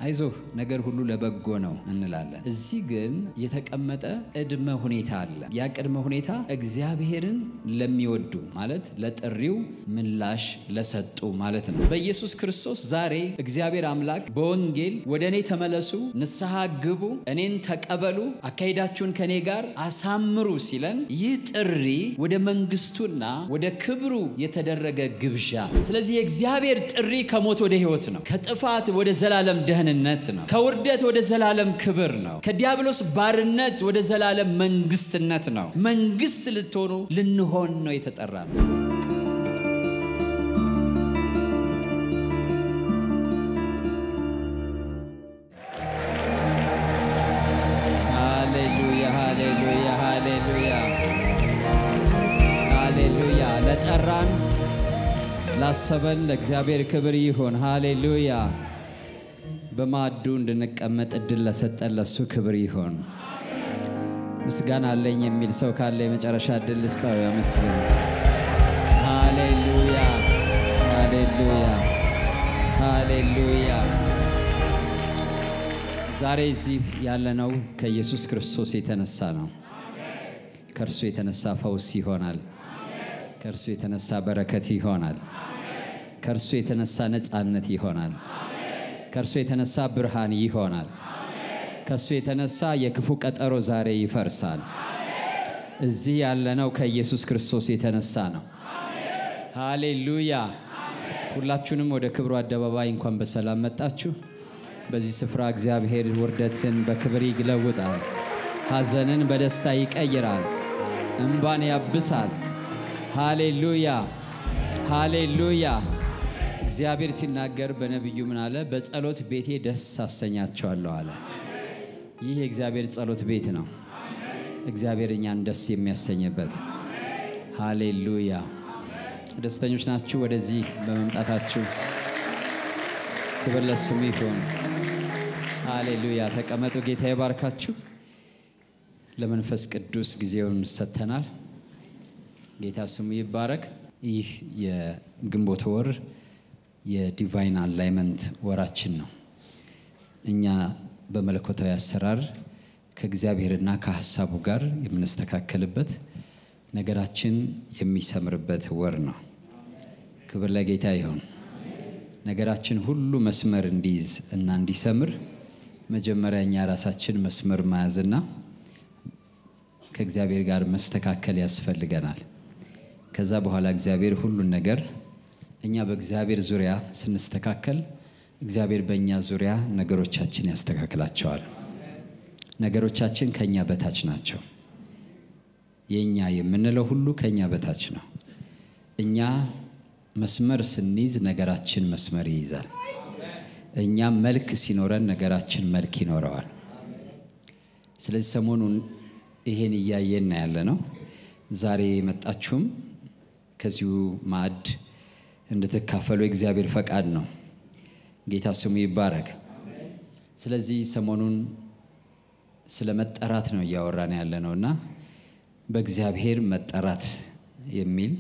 አይዞህ ነገር ሁሉ ለበጎ ነው እንላለን። እዚህ ግን የተቀመጠ ቅድመ ሁኔታ አለ። ያ ቅድመ ሁኔታ እግዚአብሔርን ለሚወዱ ማለት ለጥሪው ምላሽ ለሰጡ ማለት ነው። በኢየሱስ ክርስቶስ ዛሬ እግዚአብሔር አምላክ በወንጌል ወደ እኔ ተመለሱ፣ ንስሐ ግቡ፣ እኔን ተቀበሉ፣ አካሄዳችሁን ከእኔ ጋር አሳምሩ ሲለን ይህ ጥሪ ወደ መንግስቱና ወደ ክብሩ የተደረገ ግብዣ። ስለዚህ የእግዚአብሔር ጥሪ ከሞት ወደ ህይወት ነው። ከጥፋት ወደ ዘላለም ደህንነት ነው። ከውርደት ወደ ዘላለም ክብር ነው። ከዲያብሎስ ባርነት ወደ ዘላለም መንግስትነት ነው። መንግስት ልትሆኑ ልንሆን ነው የተጠራ ነው። ሃሌሉያ ሃሌሉያ ሃሌሉያ ሃሌሉያ ለጠራን ላሰበን ለእግዚአብሔር ክብር ይሁን። ሃሌሉያ በማዕዱ እንድንቀመጥ እድል ለሰጠን ለሱ ክብር ይሁን። ምስጋና አለኝ የሚል ሰው ካለ የመጨረሻ እድል ልስጠው። ያመስግን። ሃሌሉያ ሃሌሉያ ሃሌሉያ። ዛሬ እዚህ ያለነው ከኢየሱስ ክርስቶስ የተነሳ ነው። ከእርሱ የተነሳ ፈውስ ይሆናል። ከእርሱ የተነሳ በረከት ይሆናል። ከእርሱ የተነሳ ነፃነት ይሆናል። ከእርሱ የተነሳ ብርሃን ይሆናል። ከእሱ የተነሳ የክፉ ቀጠሮ ዛሬ ይፈርሳል። እዚህ ያለነው ከኢየሱስ ክርስቶስ የተነሳ ነው። ሃሌሉያ። ሁላችሁንም ወደ ክብሩ አደባባይ እንኳን በሰላም መጣችሁ። በዚህ ስፍራ እግዚአብሔር ውርደትን በክብር ይለውጣል። ሐዘንን በደስታ ይቀይራል። እምባን ያብሳል። ሃሌሉያ ሃሌሉያ። እግዚአብሔር ሲናገር በነቢዩ ምን አለ? በጸሎት ቤቴ ደስ አሰኛቸዋለሁ አለ። ይህ የእግዚአብሔር ጸሎት ቤት ነው። እግዚአብሔር እኛን ደስ የሚያሰኝበት። ሃሌሉያ። ደስተኞች ናችሁ ወደዚህ በመምጣታችሁ? ክብር ለስሙ ይሁን። ሃሌሉያ። ተቀመጡ። ጌታ ይባርካችሁ። ለመንፈስ ቅዱስ ጊዜውን ሰጥተናል። ጌታ ስሙ ይባረክ። ይህ የግንቦት ወር የዲቫይን አላይመንት ወራችን ነው። እኛ በመለኮታዊ አሰራር ከእግዚአብሔርና ከሀሳቡ ጋር የምንስተካከልበት ነገራችን የሚሰምርበት ወር ነው። ክብር ለጌታ ይሁን። ነገራችን ሁሉ መስመር እንዲይዝ እና እንዲሰምር መጀመሪያ እኛ ራሳችን መስመር መያዝና ከእግዚአብሔር ጋር መስተካከል ያስፈልገናል። ከዛ በኋላ እግዚአብሔር ሁሉን ነገር እኛ በእግዚአብሔር ዙሪያ ስንስተካከል እግዚአብሔር በእኛ ዙሪያ ነገሮቻችን ያስተካክላቸዋል። ነገሮቻችን ከእኛ በታች ናቸው። የእኛ የምንለው ሁሉ ከእኛ በታች ነው። እኛ መስመር ስንይዝ ነገራችን መስመር ይይዛል። እኛ መልክ ሲኖረን ነገራችን መልክ ይኖረዋል። ስለዚህ ሰሞኑን ይሄን እያየን ያለ ነው። ዛሬ የመጣችሁም ከዚሁ ማዕድ እንድትካፈሉ የእግዚአብሔር ፈቃድ ነው። ጌታ ስሙ ይባረክ። ስለዚህ ሰሞኑን ስለ መጠራት ነው እያወራን ያለ ነው እና በእግዚአብሔር መጠራት የሚል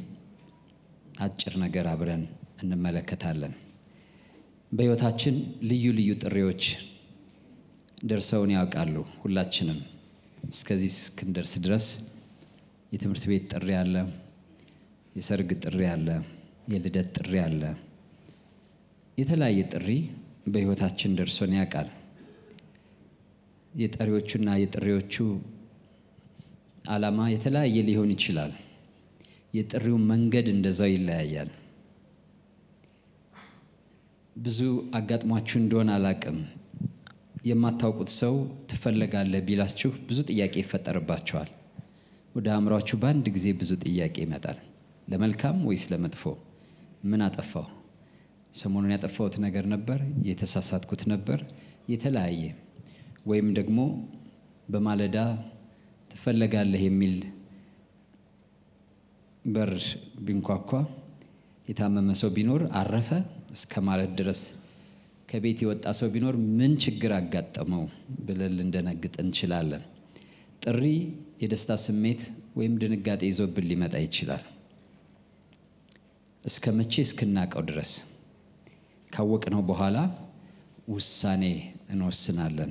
አጭር ነገር አብረን እንመለከታለን። በሕይወታችን ልዩ ልዩ ጥሪዎች ደርሰውን ያውቃሉ። ሁላችንም እስከዚህ እስክንደርስ ድረስ የትምህርት ቤት ጥሪ አለ፣ የሰርግ ጥሪ አለ፣ የልደት ጥሪ አለ። የተለያየ ጥሪ በሕይወታችን ደርሶን ያውቃል። የጠሪዎቹና የጥሪዎቹ ዓላማ የተለያየ ሊሆን ይችላል። የጥሪው መንገድ እንደዛው ይለያያል። ብዙ አጋጥሟችሁ እንደሆነ አላቅም። የማታውቁት ሰው ትፈለጋለህ ቢላችሁ ብዙ ጥያቄ ይፈጠርባቸዋል። ወደ አእምሯችሁ በአንድ ጊዜ ብዙ ጥያቄ ይመጣል። ለመልካም ወይስ ለመጥፎ? ምን አጠፋው? ሰሞኑን ያጠፋሁት ነገር ነበር፣ የተሳሳትኩት ነበር፣ የተለያየ ወይም ደግሞ በማለዳ ትፈለጋለህ የሚል በር ቢንኳኳ የታመመ ሰው ቢኖር አረፈ እስከ ማለት ድረስ ከቤት የወጣ ሰው ቢኖር ምን ችግር አጋጠመው ብለን ልንደነግጥ እንችላለን። ጥሪ የደስታ ስሜት ወይም ድንጋጤ ይዞብን ሊመጣ ይችላል። እስከ መቼ እስክናቀው ድረስ ካወቅነው በኋላ ውሳኔ እንወስናለን።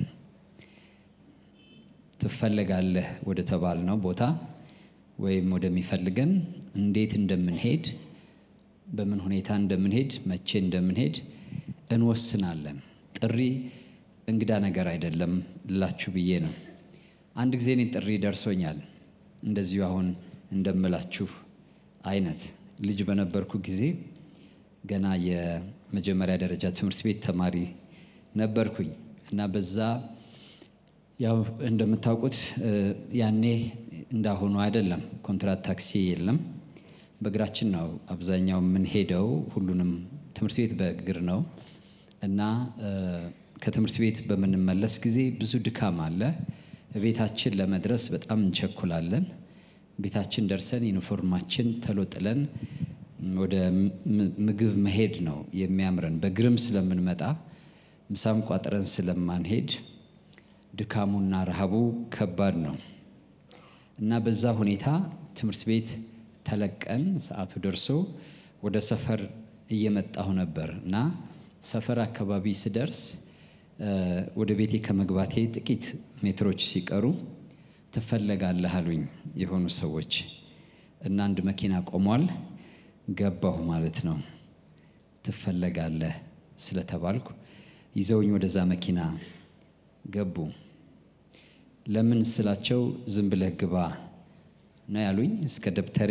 ትፈለጋለህ ወደ ተባልነው ቦታ ወይም ወደሚፈልገን እንዴት እንደምንሄድ፣ በምን ሁኔታ እንደምንሄድ፣ መቼ እንደምንሄድ እንወስናለን። ጥሪ እንግዳ ነገር አይደለም ልላችሁ ብዬ ነው። አንድ ጊዜ እኔ ጥሪ ደርሶኛል። እንደዚሁ አሁን እንደምላችሁ አይነት ልጅ በነበርኩ ጊዜ ገና የመጀመሪያ ደረጃ ትምህርት ቤት ተማሪ ነበርኩኝ እና በዛ ያው እንደምታውቁት ያኔ እንዳሁኑ አይደለም፣ ኮንትራት ታክሲ የለም። በእግራችን ነው አብዛኛው የምንሄደው። ሁሉንም ትምህርት ቤት በእግር ነው እና ከትምህርት ቤት በምንመለስ ጊዜ ብዙ ድካም አለ። ቤታችን ለመድረስ በጣም እንቸኩላለን። ቤታችን ደርሰን ዩኒፎርማችን ተሎ ጥለን ወደ ምግብ መሄድ ነው የሚያምረን። በእግርም ስለምንመጣ ምሳም ቋጥረን ስለማንሄድ ድካሙና ረሃቡ ከባድ ነው እና በዛ ሁኔታ ትምህርት ቤት ተለቀን ሰዓቱ ደርሶ ወደ ሰፈር እየመጣሁ ነበር እና ሰፈር አካባቢ ስደርስ ወደ ቤቴ ከመግባቴ ጥቂት ሜትሮች ሲቀሩ ትፈለጋለህ አሉኝ የሆኑ ሰዎች እና አንድ መኪና ቆሟል። ገባሁ ማለት ነው። ትፈለጋለህ ስለተባልኩ ይዘውኝ ወደዛ መኪና ገቡ። ለምን ስላቸው ዝም ብለህ ግባ ነው ያሉኝ። እስከ ደብተሬ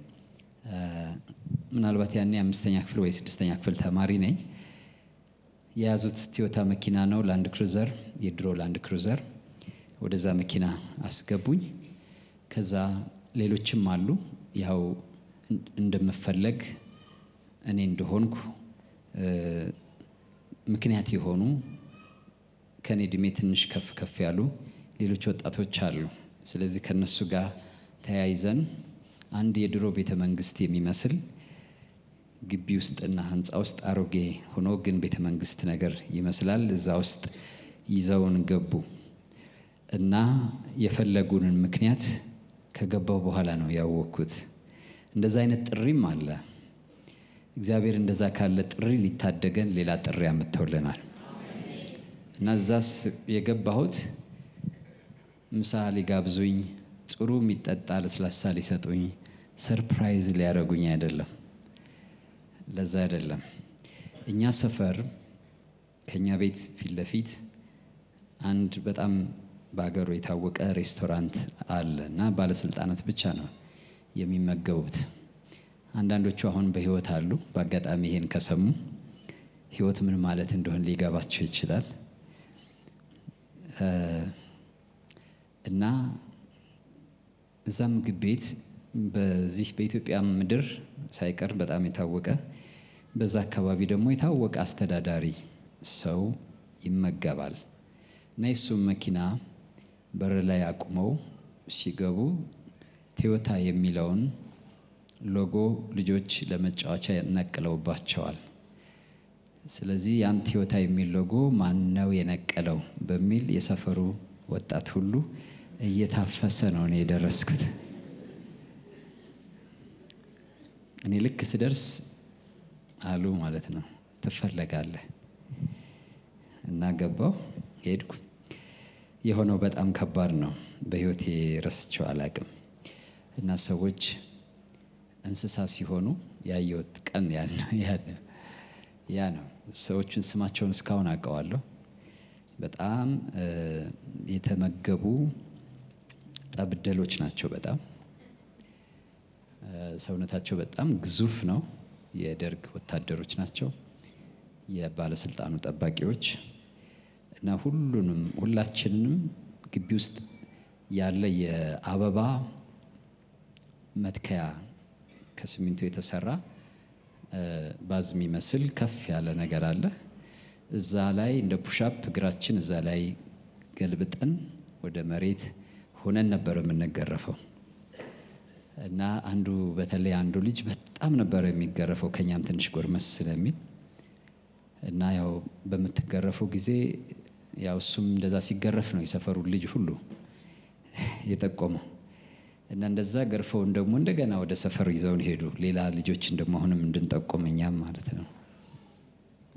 ምናልባት ያኔ አምስተኛ ክፍል ወይ ስድስተኛ ክፍል ተማሪ ነኝ። የያዙት ቶዮታ መኪና ነው፣ ላንድ ክሩዘር፣ የድሮ ላንድ ክሩዘር። ወደዛ መኪና አስገቡኝ። ከዛ ሌሎችም አሉ ያው እንደምፈለግ እኔ እንደሆንኩ ምክንያት የሆኑ ከኔ እድሜ ትንሽ ከፍ ከፍ ያሉ ሌሎች ወጣቶች አሉ። ስለዚህ ከነሱ ጋር ተያይዘን አንድ የድሮ ቤተ መንግስት የሚመስል ግቢ ውስጥና ህንፃ ውስጥ አሮጌ ሆኖ ግን ቤተ መንግስት ነገር ይመስላል። እዛ ውስጥ ይዘውን ገቡ እና የፈለጉንን ምክንያት ከገባው በኋላ ነው ያወቅኩት። እንደዛ አይነት ጥሪም አለ። እግዚአብሔር እንደዛ ካለ ጥሪ ሊታደገን ሌላ ጥሪ አምጥተውልናል እና እዛስ የገባሁት ምሳ ሊጋብዙኝ፣ ጥሩ የሚጠጣ ለስላሳ ሊሰጡኝ፣ ሰርፕራይዝ ሊያደርጉኝ አይደለም። ለዛ አይደለም። እኛ ሰፈር ከእኛ ቤት ፊት ለፊት አንድ በጣም በሀገሩ የታወቀ ሬስቶራንት አለ እና ባለስልጣናት ብቻ ነው የሚመገቡት። አንዳንዶቹ አሁን በህይወት አሉ። በአጋጣሚ ይሄን ከሰሙ ህይወት ምን ማለት እንደሆነ ሊገባቸው ይችላል። እና እዛ ምግብ ቤት በዚህ በኢትዮጵያ ምድር ሳይቀር በጣም የታወቀ በዛ አካባቢ ደግሞ የታወቀ አስተዳዳሪ ሰው ይመገባል እና የሱም መኪና በር ላይ አቁመው ሲገቡ ቶዮታ የሚለውን ሎጎ ልጆች ለመጫወቻ ነቅለውባቸዋል። ስለዚህ ያን ቶዮታ የሚል ሎጎ ማን ነው የነቀለው በሚል የሰፈሩ ወጣት ሁሉ እየታፈሰ ነው እኔ የደረስኩት። እኔ ልክ ስደርስ አሉ ማለት ነው ትፈለጋለህ እና ገባው ሄድኩ። የሆነው በጣም ከባድ ነው። በህይወቴ ረስቸው አላቅም እና ሰዎች እንስሳ ሲሆኑ ያየሁት ቀን ያ ነው። ሰዎቹን ስማቸውን እስካሁን አውቀዋለሁ። በጣም የተመገቡ ጠብደሎች ናቸው። በጣም ሰውነታቸው በጣም ግዙፍ ነው። የደርግ ወታደሮች ናቸው፣ የባለስልጣኑ ጠባቂዎች እና ሁሉንም ሁላችንንም ግቢ ውስጥ ያለ የአበባ መትከያ ከሲሚንቶ የተሰራ ባዝ የሚመስል ከፍ ያለ ነገር አለ። እዛ ላይ እንደ ፑሻፕ እግራችን እዛ ላይ ገልብጠን ወደ መሬት ሆነን ነበር የምንገረፈው እና አንዱ በተለይ አንዱ ልጅ በጣም ነበር የሚገረፈው ከኛም ትንሽ ጎርመስ ስለሚል እና ያው በምትገረፈው ጊዜ ያው እሱም እንደዛ ሲገረፍ ነው የሰፈሩን ልጅ ሁሉ የጠቆመው እና እንደዛ ገርፈውን ደግሞ እንደገና ወደ ሰፈር ይዘውን ሄዱ። ሌላ ልጆችን ደግሞ አሁንም እንድንጠቆም እኛም ማለት ነው።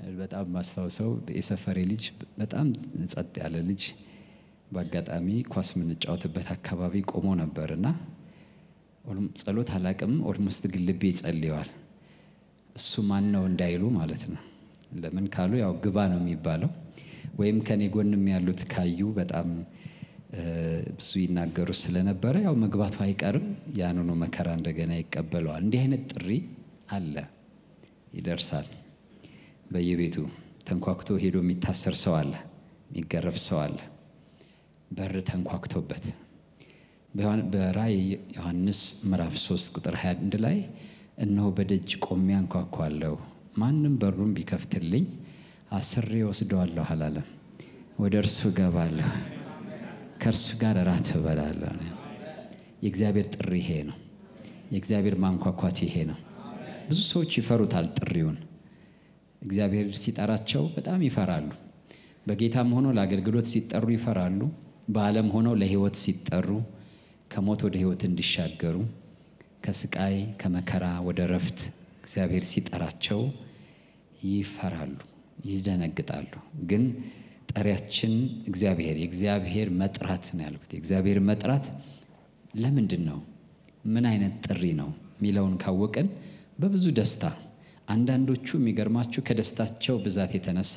በጣም ማስታውሰው የሰፈሬ ልጅ በጣም ጸጥ ያለ ልጅ በአጋጣሚ ኳስ የምንጫወትበት አካባቢ ቆሞ ነበር እና ጸሎት አላቅም ኦልሞስት ግን ልቤ ይጸልየዋል። እሱ ማን ነው እንዳይሉ ማለት ነው። ለምን ካሉ ያው ግባ ነው የሚባለው። ወይም ከኔ ጎንም ያሉት ካዩ በጣም ብዙ ይናገሩ ስለነበረ ያው መግባቱ አይቀርም። ያንኑ መከራ እንደገና ይቀበለዋል። እንዲህ አይነት ጥሪ አለ፣ ይደርሳል። በየቤቱ ተንኳክቶ ሄዶ የሚታሰር ሰው አለ፣ የሚገረፍ ሰው አለ። በር ተንኳክቶበት በራእይ ዮሐንስ ምዕራፍ 3 ቁጥር 21 ላይ እነሆ በደጅ ቆሜ አንኳኳለሁ፣ ማንም በሩን ቢከፍትልኝ አስሬ ወስደዋለሁ አላለም። ወደ እርሱ እገባለሁ፣ ከእርሱ ጋር እራት እበላለሁ። የእግዚአብሔር ጥሪ ይሄ ነው። የእግዚአብሔር ማንኳኳት ይሄ ነው። ብዙ ሰዎች ይፈሩታል ጥሪውን። እግዚአብሔር ሲጠራቸው በጣም ይፈራሉ። በጌታም ሆኖ ለአገልግሎት ሲጠሩ ይፈራሉ። በዓለም ሆነው ለሕይወት ሲጠሩ ከሞት ወደ ሕይወት እንዲሻገሩ ከስቃይ ከመከራ ወደ ረፍት እግዚአብሔር ሲጠራቸው ይፈራሉ፣ ይደነግጣሉ። ግን ጠሪያችን እግዚአብሔር የእግዚአብሔር መጥራት ነው ያልኩት። የእግዚአብሔር መጥራት ለምንድን ነው? ምን አይነት ጥሪ ነው የሚለውን ካወቅን በብዙ ደስታ አንዳንዶቹ የሚገርማችሁ ከደስታቸው ብዛት የተነሳ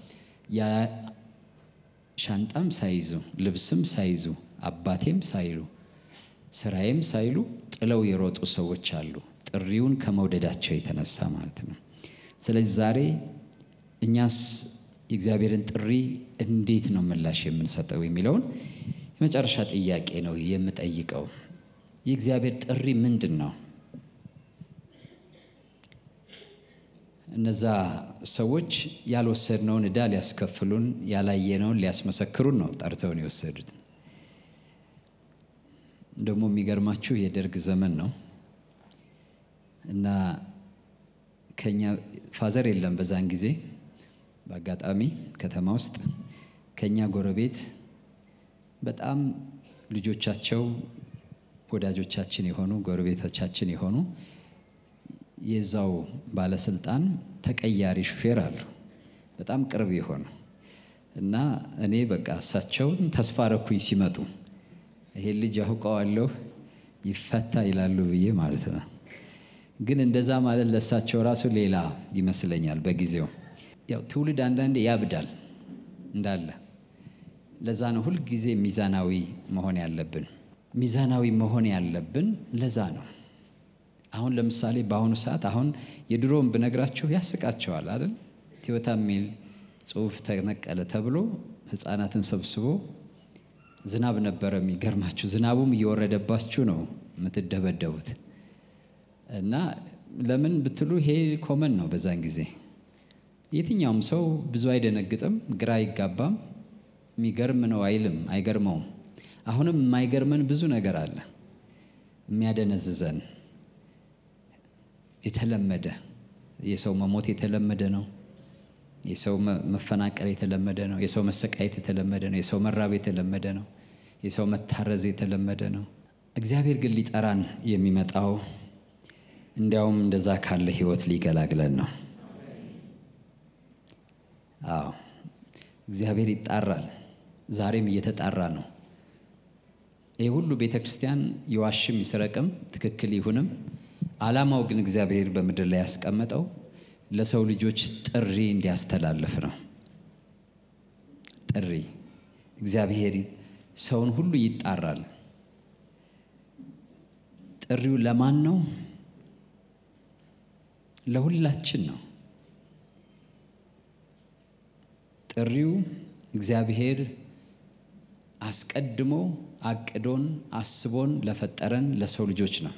ሻንጣም ሳይዙ ልብስም ሳይዙ አባቴም ሳይሉ ስራዬም ሳይሉ ጥለው የሮጡ ሰዎች አሉ፣ ጥሪውን ከመውደዳቸው የተነሳ ማለት ነው። ስለዚህ ዛሬ እኛስ የእግዚአብሔርን ጥሪ እንዴት ነው ምላሽ የምንሰጠው የሚለውን የመጨረሻ ጥያቄ ነው የምጠይቀው። የእግዚአብሔር ጥሪ ምንድን ነው? እነዛ ሰዎች ያልወሰድነውን ዕዳ ሊያስከፍሉን ያላየነውን ሊያስመሰክሩን ነው ጠርተውን የወሰዱት። ደግሞ የሚገርማችሁ የደርግ ዘመን ነው እና ከኛ ፋዘር የለም በዛን ጊዜ በአጋጣሚ ከተማ ውስጥ ከኛ ጎረቤት በጣም ልጆቻቸው ወዳጆቻችን የሆኑ ጎረቤቶቻችን የሆኑ የዛው ባለስልጣን ተቀያሪ ሹፌር አሉ። በጣም ቅርብ የሆኑ እና እኔ በቃ እሳቸውን ተስፋ ረኩኝ ሲመጡ ይሄን ልጅ አውቀዋለሁ ይፈታ ይላሉ ብዬ ማለት ነው። ግን እንደዛ ማለት ለእሳቸው ራሱ ሌላ ይመስለኛል በጊዜው። ያው ትውልድ አንዳንዴ ያብዳል እንዳለ። ለዛ ነው ሁልጊዜ ሚዛናዊ መሆን ያለብን። ሚዛናዊ መሆን ያለብን ለዛ ነው። አሁን ለምሳሌ በአሁኑ ሰዓት አሁን የድሮውን ብነግራችሁ ያስቃቸዋል አይደል? ቲዮታ የሚል ጽሑፍ ተነቀለ ተብሎ ሕፃናትን ሰብስቦ ዝናብ ነበረ። የሚገርማችሁ ዝናቡም እየወረደባችሁ ነው የምትደበደቡት። እና ለምን ብትሉ ይሄ ኮመን ነው በዛን ጊዜ። የትኛውም ሰው ብዙ አይደነግጥም፣ ግራ አይጋባም፣ የሚገርም ነው አይልም፣ አይገርመውም። አሁንም የማይገርመን ብዙ ነገር አለ የሚያደነዝዘን የተለመደ የሰው መሞት የተለመደ ነው። የሰው መፈናቀል የተለመደ ነው። የሰው መሰቃየት የተለመደ ነው። የሰው መራብ የተለመደ ነው። የሰው መታረዝ የተለመደ ነው። እግዚአብሔር ግን ሊጠራን የሚመጣው እንዲያውም እንደዛ ካለ ሕይወት ሊገላግለን ነው። አዎ እግዚአብሔር ይጣራል። ዛሬም እየተጣራ ነው። ይህ ሁሉ ቤተ ክርስቲያን ይዋሽም ይስረቅም ትክክል ይሁንም ዓላማው ግን እግዚአብሔር በምድር ላይ ያስቀመጠው ለሰው ልጆች ጥሪ እንዲያስተላልፍ ነው። ጥሪ እግዚአብሔር ሰውን ሁሉ ይጣራል። ጥሪው ለማን ነው? ለሁላችን ነው። ጥሪው እግዚአብሔር አስቀድሞ አቅዶን አስቦን ለፈጠረን ለሰው ልጆች ነው።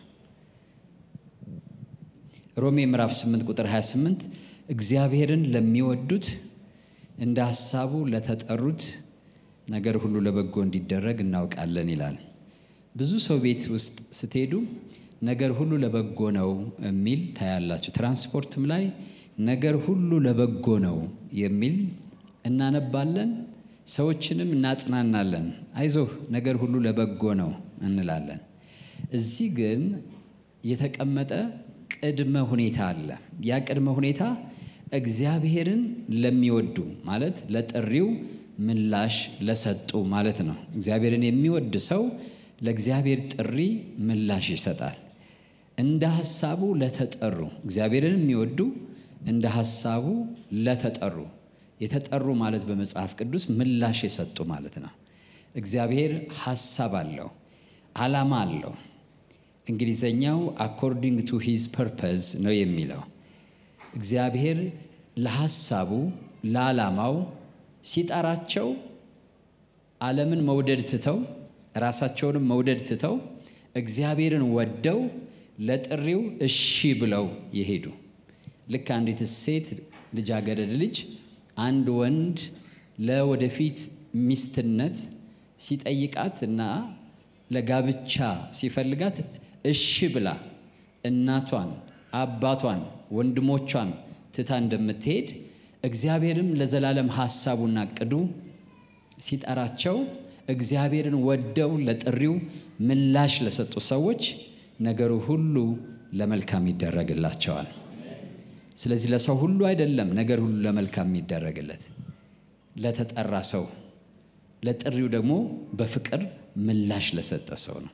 ሮሜ ምዕራፍ 8 ቁጥር 28 እግዚአብሔርን ለሚወዱት እንደ ሐሳቡ ለተጠሩት ነገር ሁሉ ለበጎ እንዲደረግ እናውቃለን ይላል። ብዙ ሰው ቤት ውስጥ ስትሄዱ ነገር ሁሉ ለበጎ ነው የሚል ታያላችሁ። ትራንስፖርትም ላይ ነገር ሁሉ ለበጎ ነው የሚል እናነባለን። ሰዎችንም እናጽናናለን። አይዞህ ነገር ሁሉ ለበጎ ነው እንላለን። እዚህ ግን የተቀመጠ ቅድመ ሁኔታ አለ። ያ ቅድመ ሁኔታ እግዚአብሔርን ለሚወዱ ማለት ለጥሪው ምላሽ ለሰጡ ማለት ነው። እግዚአብሔርን የሚወድ ሰው ለእግዚአብሔር ጥሪ ምላሽ ይሰጣል። እንደ ሐሳቡ ለተጠሩ እግዚአብሔርን የሚወዱ እንደ ሐሳቡ ለተጠሩ የተጠሩ ማለት በመጽሐፍ ቅዱስ ምላሽ የሰጡ ማለት ነው። እግዚአብሔር ሐሳብ አለው፣ ዓላማ አለው። እንግሊዘኛው አኮርዲንግ ቱ ሂዝ ፐርፐዝ ነው የሚለው። እግዚአብሔር ለሐሳቡ ለዓላማው ሲጠራቸው ዓለምን መውደድ ትተው ራሳቸውንም መውደድ ትተው እግዚአብሔርን ወደው ለጥሪው እሺ ብለው የሄዱ ልክ አንዲት ሴት ልጃገረድ ልጅ አንድ ወንድ ለወደፊት ሚስትነት ሲጠይቃት እና ለጋብቻ ሲፈልጋት እሺ ብላ እናቷን፣ አባቷን፣ ወንድሞቿን ትታ እንደምትሄድ እግዚአብሔርም ለዘላለም ሐሳቡና ቅዱ ሲጠራቸው እግዚአብሔርን ወደው ለጥሪው ምላሽ ለሰጡ ሰዎች ነገሩ ሁሉ ለመልካም ይደረግላቸዋል። ስለዚህ ለሰው ሁሉ አይደለም ነገር ሁሉ ለመልካም የሚደረግለት ለተጠራ ሰው፣ ለጥሪው ደግሞ በፍቅር ምላሽ ለሰጠ ሰው ነው።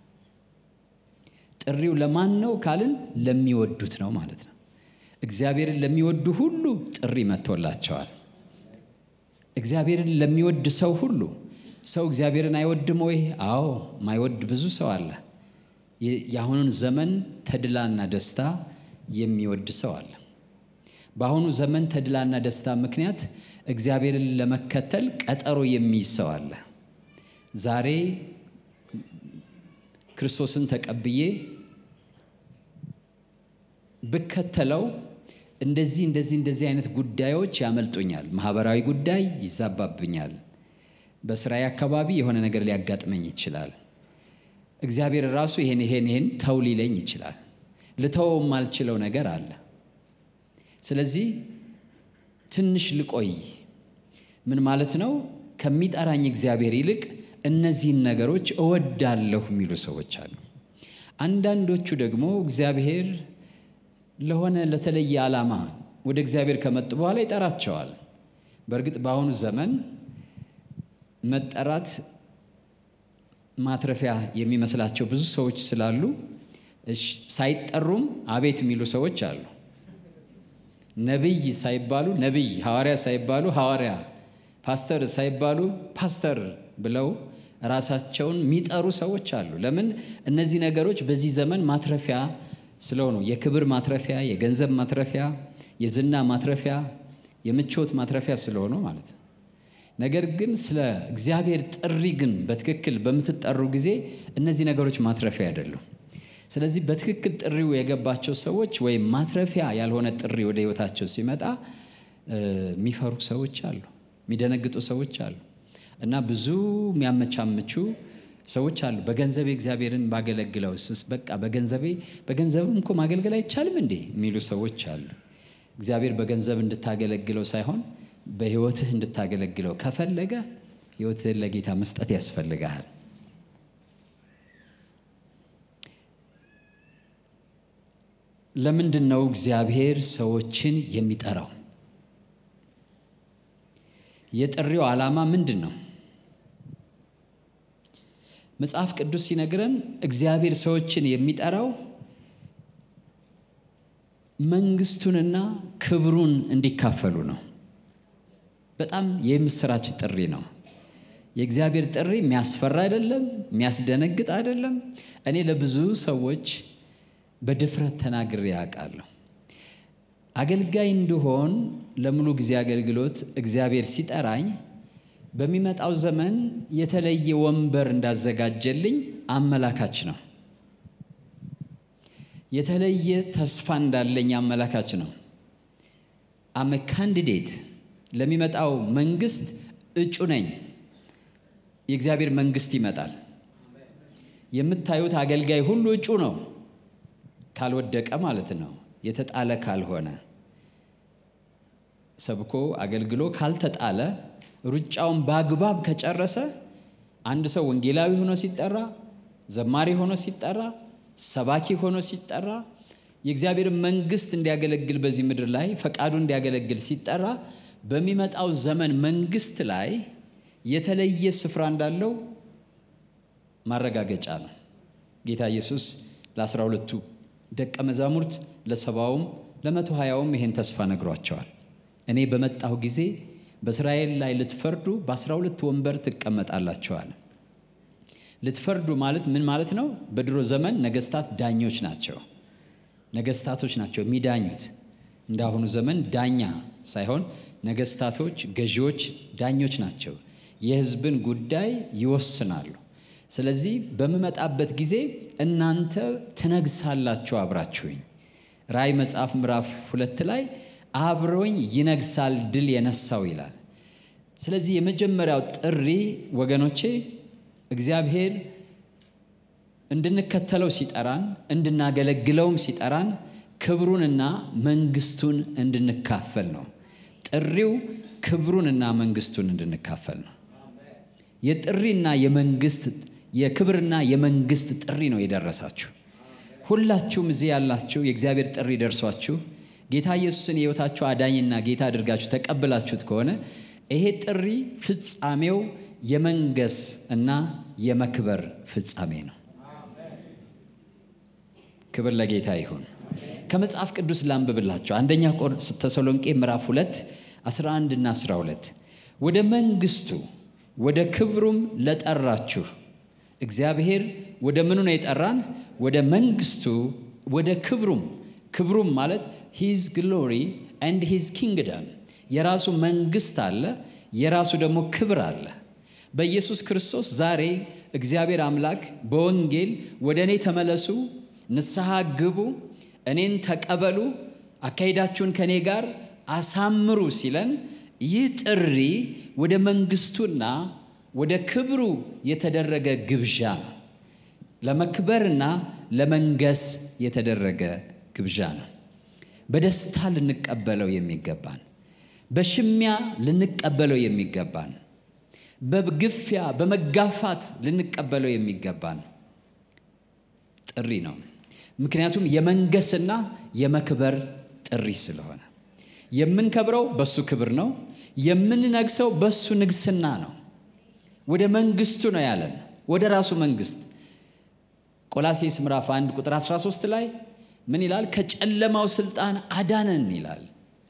ጥሪው ለማን ነው ካልን ለሚወዱት ነው ማለት ነው። እግዚአብሔርን ለሚወዱ ሁሉ ጥሪ መጥቶላቸዋል። እግዚአብሔርን ለሚወድ ሰው ሁሉ ሰው እግዚአብሔርን አይወድም ወይ? አዎ፣ ማይወድ ብዙ ሰው አለ። የአሁኑን ዘመን ተድላና ደስታ የሚወድ ሰው አለ። በአሁኑ ዘመን ተድላና ደስታ ምክንያት እግዚአብሔርን ለመከተል ቀጠሮ የሚይዝ ሰው አለ። ዛሬ ክርስቶስን ተቀብዬ ብከተለው እንደዚህ እንደዚህ እንደዚህ አይነት ጉዳዮች ያመልጡኛል፣ ማህበራዊ ጉዳይ ይዛባብኛል፣ በስራዬ አካባቢ የሆነ ነገር ሊያጋጥመኝ ይችላል። እግዚአብሔር ራሱ ይሄን ይሄን ይሄን ተው ሊለኝ ይችላል። ልተወው የማልችለው ነገር አለ። ስለዚህ ትንሽ ልቆይ። ምን ማለት ነው? ከሚጠራኝ እግዚአብሔር ይልቅ እነዚህን ነገሮች እወዳለሁ የሚሉ ሰዎች አሉ። አንዳንዶቹ ደግሞ እግዚአብሔር ለሆነ ለተለየ ዓላማ ወደ እግዚአብሔር ከመጡ በኋላ ይጠራቸዋል። በእርግጥ በአሁኑ ዘመን መጠራት ማትረፊያ የሚመስላቸው ብዙ ሰዎች ስላሉ ሳይጠሩም አቤት የሚሉ ሰዎች አሉ። ነቢይ ሳይባሉ ነቢይ፣ ሐዋርያ ሳይባሉ ሐዋርያ፣ ፓስተር ሳይባሉ ፓስተር ብለው ራሳቸውን የሚጠሩ ሰዎች አሉ። ለምን? እነዚህ ነገሮች በዚህ ዘመን ማትረፊያ ስለሆኑ የክብር ማትረፊያ፣ የገንዘብ ማትረፊያ፣ የዝና ማትረፊያ፣ የምቾት ማትረፊያ ስለሆኑ ማለት ነው። ነገር ግን ስለ እግዚአብሔር ጥሪ ግን በትክክል በምትጠሩ ጊዜ እነዚህ ነገሮች ማትረፊያ አይደሉም። ስለዚህ በትክክል ጥሪው የገባቸው ሰዎች ወይም ማትረፊያ ያልሆነ ጥሪ ወደ ሕይወታቸው ሲመጣ የሚፈሩ ሰዎች አሉ፣ የሚደነግጡ ሰዎች አሉ እና ብዙ የሚያመቻምቹ ሰዎች አሉ። በገንዘቤ እግዚአብሔርን ባገለግለው ስስ በቃ በገንዘቤ በገንዘብም እኮ ማገልገል አይቻልም እንዴ የሚሉ ሰዎች አሉ። እግዚአብሔር በገንዘብ እንድታገለግለው ሳይሆን በሕይወትህ እንድታገለግለው ከፈለገ ሕይወትህን ለጌታ መስጠት ያስፈልግሃል። ለምንድን ነው እግዚአብሔር ሰዎችን የሚጠራው? የጥሪው ዓላማ ምንድን ነው? መጽሐፍ ቅዱስ ሲነግረን እግዚአብሔር ሰዎችን የሚጠራው መንግስቱንና ክብሩን እንዲካፈሉ ነው። በጣም የምስራች ጥሪ ነው። የእግዚአብሔር ጥሪ የሚያስፈራ አይደለም፣ የሚያስደነግጥ አይደለም። እኔ ለብዙ ሰዎች በድፍረት ተናግሬ ያውቃለሁ። አገልጋይ እንድሆን ለሙሉ ጊዜ አገልግሎት እግዚአብሔር ሲጠራኝ በሚመጣው ዘመን የተለየ ወንበር እንዳዘጋጀልኝ አመላካች ነው። የተለየ ተስፋ እንዳለኝ አመላካች ነው። አመ ካንዲዴት ለሚመጣው መንግስት እጩ ነኝ። የእግዚአብሔር መንግስት ይመጣል። የምታዩት አገልጋይ ሁሉ እጩ ነው፣ ካልወደቀ ማለት ነው። የተጣለ ካልሆነ ሰብኮ አገልግሎ ካልተጣለ ሩጫውን በአግባብ ከጨረሰ አንድ ሰው ወንጌላዊ ሆኖ ሲጠራ፣ ዘማሪ ሆኖ ሲጠራ፣ ሰባኪ ሆኖ ሲጠራ፣ የእግዚአብሔርን መንግስት እንዲያገለግል በዚህ ምድር ላይ ፈቃዱ እንዲያገለግል ሲጠራ በሚመጣው ዘመን መንግስት ላይ የተለየ ስፍራ እንዳለው ማረጋገጫ ነው። ጌታ ኢየሱስ ለአስራ ሁለቱ ደቀ መዛሙርት ለሰባውም ለመቶ ሀያውም ይሄን ተስፋ ነግሯቸዋል። እኔ በመጣሁ ጊዜ በእስራኤል ላይ ልትፈርዱ በአስራ ሁለት ወንበር ትቀመጣላችኋል። ልትፈርዱ ማለት ምን ማለት ነው? በድሮ ዘመን ነገስታት ዳኞች ናቸው። ነገስታቶች ናቸው የሚዳኙት። እንደ አሁኑ ዘመን ዳኛ ሳይሆን ነገስታቶች፣ ገዢዎች፣ ዳኞች ናቸው። የህዝብን ጉዳይ ይወስናሉ። ስለዚህ በምመጣበት ጊዜ እናንተ ትነግሳላችሁ አብራችሁኝ። ራእይ መጽሐፍ ምዕራፍ ሁለት ላይ አብሮኝ ይነግሳል ድል የነሳው ይላል። ስለዚህ የመጀመሪያው ጥሪ ወገኖቼ እግዚአብሔር እንድንከተለው ሲጠራን እንድናገለግለውም ሲጠራን ክብሩንና መንግስቱን እንድንካፈል ነው። ጥሪው ክብሩንና መንግስቱን እንድንካፈል ነው። የጥሪና የመንግስት የክብርና የመንግስት ጥሪ ነው የደረሳችሁ። ሁላችሁም እዚህ ያላችሁ የእግዚአብሔር ጥሪ ደርሷችሁ ጌታ ኢየሱስን የሕይወታችሁ አዳኝና ጌታ አድርጋችሁ ተቀብላችሁት ከሆነ ይሄ ጥሪ ፍጻሜው የመንገስ እና የመክበር ፍጻሜ ነው። ክብር ለጌታ ይሁን። ከመጽሐፍ ቅዱስ ላንብብላችሁ። አንደኛ ተሰሎንቄ ምዕራፍ 2 11 እና 12 ወደ መንግስቱ ወደ ክብሩም ለጠራችሁ እግዚአብሔር ወደ ምኑ ነው የጠራን? ወደ መንግስቱ ወደ ክብሩም ክብሩም ማለት ሂዝ ግሎሪ ኤንድ ሂዝ ኪንግደም የራሱ መንግስት አለ፣ የራሱ ደግሞ ክብር አለ። በኢየሱስ ክርስቶስ ዛሬ እግዚአብሔር አምላክ በወንጌል ወደ እኔ ተመለሱ፣ ንስሐ ግቡ፣ እኔን ተቀበሉ፣ አካሄዳችሁን ከእኔ ጋር አሳምሩ ሲለን ይህ ጥሪ ወደ መንግስቱና ወደ ክብሩ የተደረገ ግብዣ ነው። ለመክበርና ለመንገስ የተደረገ ግብዣ ነው። በደስታ ልንቀበለው የሚገባን፣ በሽሚያ ልንቀበለው የሚገባን፣ በግፊያ በመጋፋት ልንቀበለው የሚገባን ጥሪ ነው። ምክንያቱም የመንገስና የመክበር ጥሪ ስለሆነ የምንከብረው በሱ ክብር ነው። የምንነግሰው በሱ ንግስና ነው። ወደ መንግስቱ ነው ያለን፣ ወደ ራሱ መንግስት። ቆላሴስ ምዕራፍ 1 ቁጥር 13 ላይ ምን ይላል? ከጨለማው ስልጣን አዳነን ይላል።